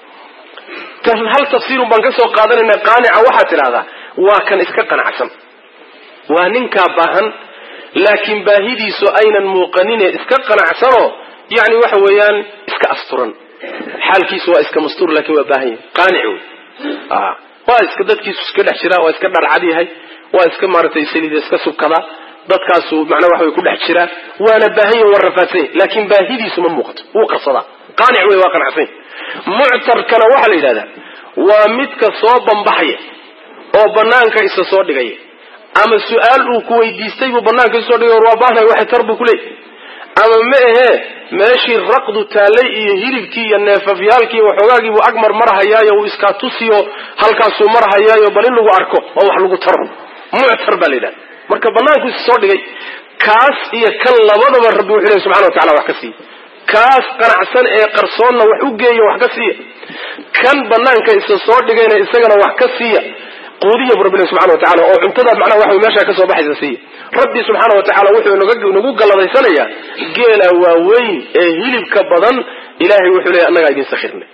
S1: hal tafsiirun baan ka soo qaadanayna qaanica waxaad tidhahdaa waa kan iska qanacsan waa ninkaa baahan laakiin baahidiisu aynan muuqanine iska qanacsanoo yani waxa weeyaan iska asturan xaalkiisu waa iska mastuur laakiin waa baahan yahay qaanic wey waa iska dadkiisu iska dhex jiraa waa iska dharcad yahay waa iska maaratay saliida iska subkadaa dadkaasu macnaa waxa way ku dhex jiraa waana baahan yahin waa rafaadsan yahy laakiin baahidiisu ma muuqato wuu qarsadaa qaanic wey waa qanacsanya muctarkana waxaa la yidhahdaa waa midka soo bambaxaya oo banaanka isa soo dhigaya ama su-aal uu ku weydiistay buu banaanka isa soo dhigay war waa baahnahay waxay tar buu ku leeyay ama ma ahee meeshii raqdu taallay iyo hilibkii iyo neefafyaalkii waxoogaagiibuu ag marmarhayaayo uu iskaa tusiyo halkaasuu marhayaayo bal in lagu arko oo wax lagu taro muctar baa la yidhaha marka banaanku is soo dhigay kaas iyo kan labadaba rabbi wuxuu lehy subxana wa tacala wax ka siiya kaas qanacsan ee qarsoonna wax u geeya wax ka siiya kan banaanka isa soo dhigayna isagana wax ka siiya quudiya bu rabbi lehy subxana wa tacala oo cuntada macnaha waxa meeshaa kasoo baxaysa siiya rabbi subxaana wa tacala wuxuu nagu galladaysanayaa geela waaweyn ee hilibka badan ilaahay wuxuu leeya annagaa idin sakhirnay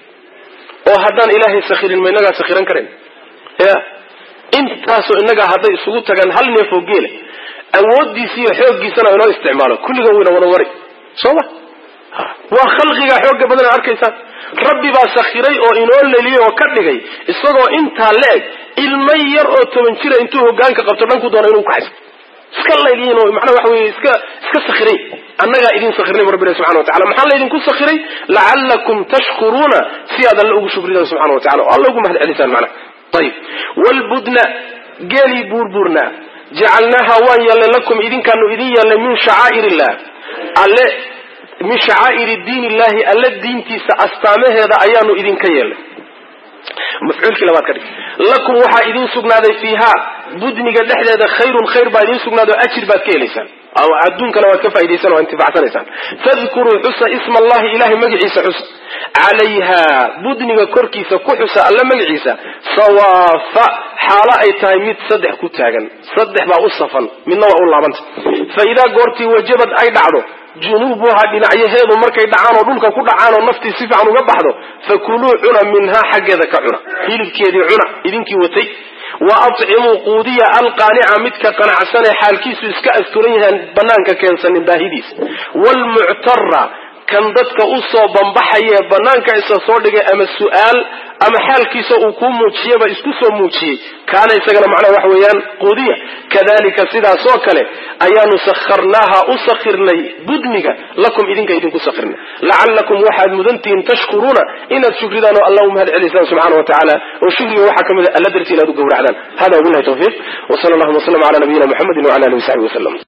S1: oo haddaan ilaahay sakhirin ma inagaa sakhiran karayn ya intaasoo innagaa hadday isugu tagaan hal neef oo geela awooddiisa iyo xooggiisana inoo isticmaalo kulliga wayna wada wari soo ma waa khalqigaa xooga badan ad arkaysaan rabbi baa sakhiray oo inoo leliyey oo ka dhigay isagoo intaa la-eg ilmo yar oo toban jira intuu hogaanka qabto dhanku doono inuu kaxaysto iska layliyin oo macnaha waxa weye iska iska sakhiray annagaa idin sakhirnay bu rabbi ilahi subxana wa tacala maxaa laydinku sakhiray lacallakum tashkuruuna si aad alle ugu shukridaan subxana wa tacala oo alla ugu mahad celisaan macnaha ayib wlbudna geelii buurbuurnaa jacalnaaha waan yeelnay lakum idinkaanu idin yeelnay min shacaa'ir illah alle min shacaa'iri diin illahi alle diintiisa astaamaheeda ayaanu idinka yeelnay mafcuulkii labaad ka dhig lakum waxaa idin sugnaaday fiiha budniga dhexdeeda khayrun khayr baa idin sugnaaday oo ajir baad ka helaysaan adduunkana waad ka faaidaysaan oo intifacsanaysaan fadkuruu xusa isma allahi ilahay magaciisa xusa calayha budniga korkiisa ku xusa alla magaciisa sawaafa xaalo ay tahay mid saddex ku taagan saddex baa u safan midna waa u laabanta fa idaa goortii wajabad ay dhacdo junuubuhaa dhinacyaheedu markay dhacaan oo dhulka ku dhacaan oo naftii si fiican uga baxdo fakuluu cuna minhaa xaggeeda ka cuna hilibkeedii cuna idinkii watay wa acimuu quudiya alqaanica midka qanacsanee xaalkiisu iska asturan yahaan banaanka keensanin baahidiisa wlmuctara kan dadka usoo bambaxayee banaanka isa soo dhigay ama su-aal ama xaalkiisa uu kuu muujiyaba isku soo muujiyey kaana isagana macnaha waxa weeyaan quudiya kadalika sidaasoo kale ayaanu sakharnaaha u sakhirnay budniga lakum idinka idinku sakhirnay lacallakum waxaad mudantihiin tashkuruuna inaad shukridaan oo alla u mahad celisaan subxana wa tacaala oo shukriga waxaa ka mid a alla dartii inaad u gowracdaan hada wabilahi tawfiiq w sala allahuma w sllam ala nabiyina muxamedi wala alihi wasaxbi waslem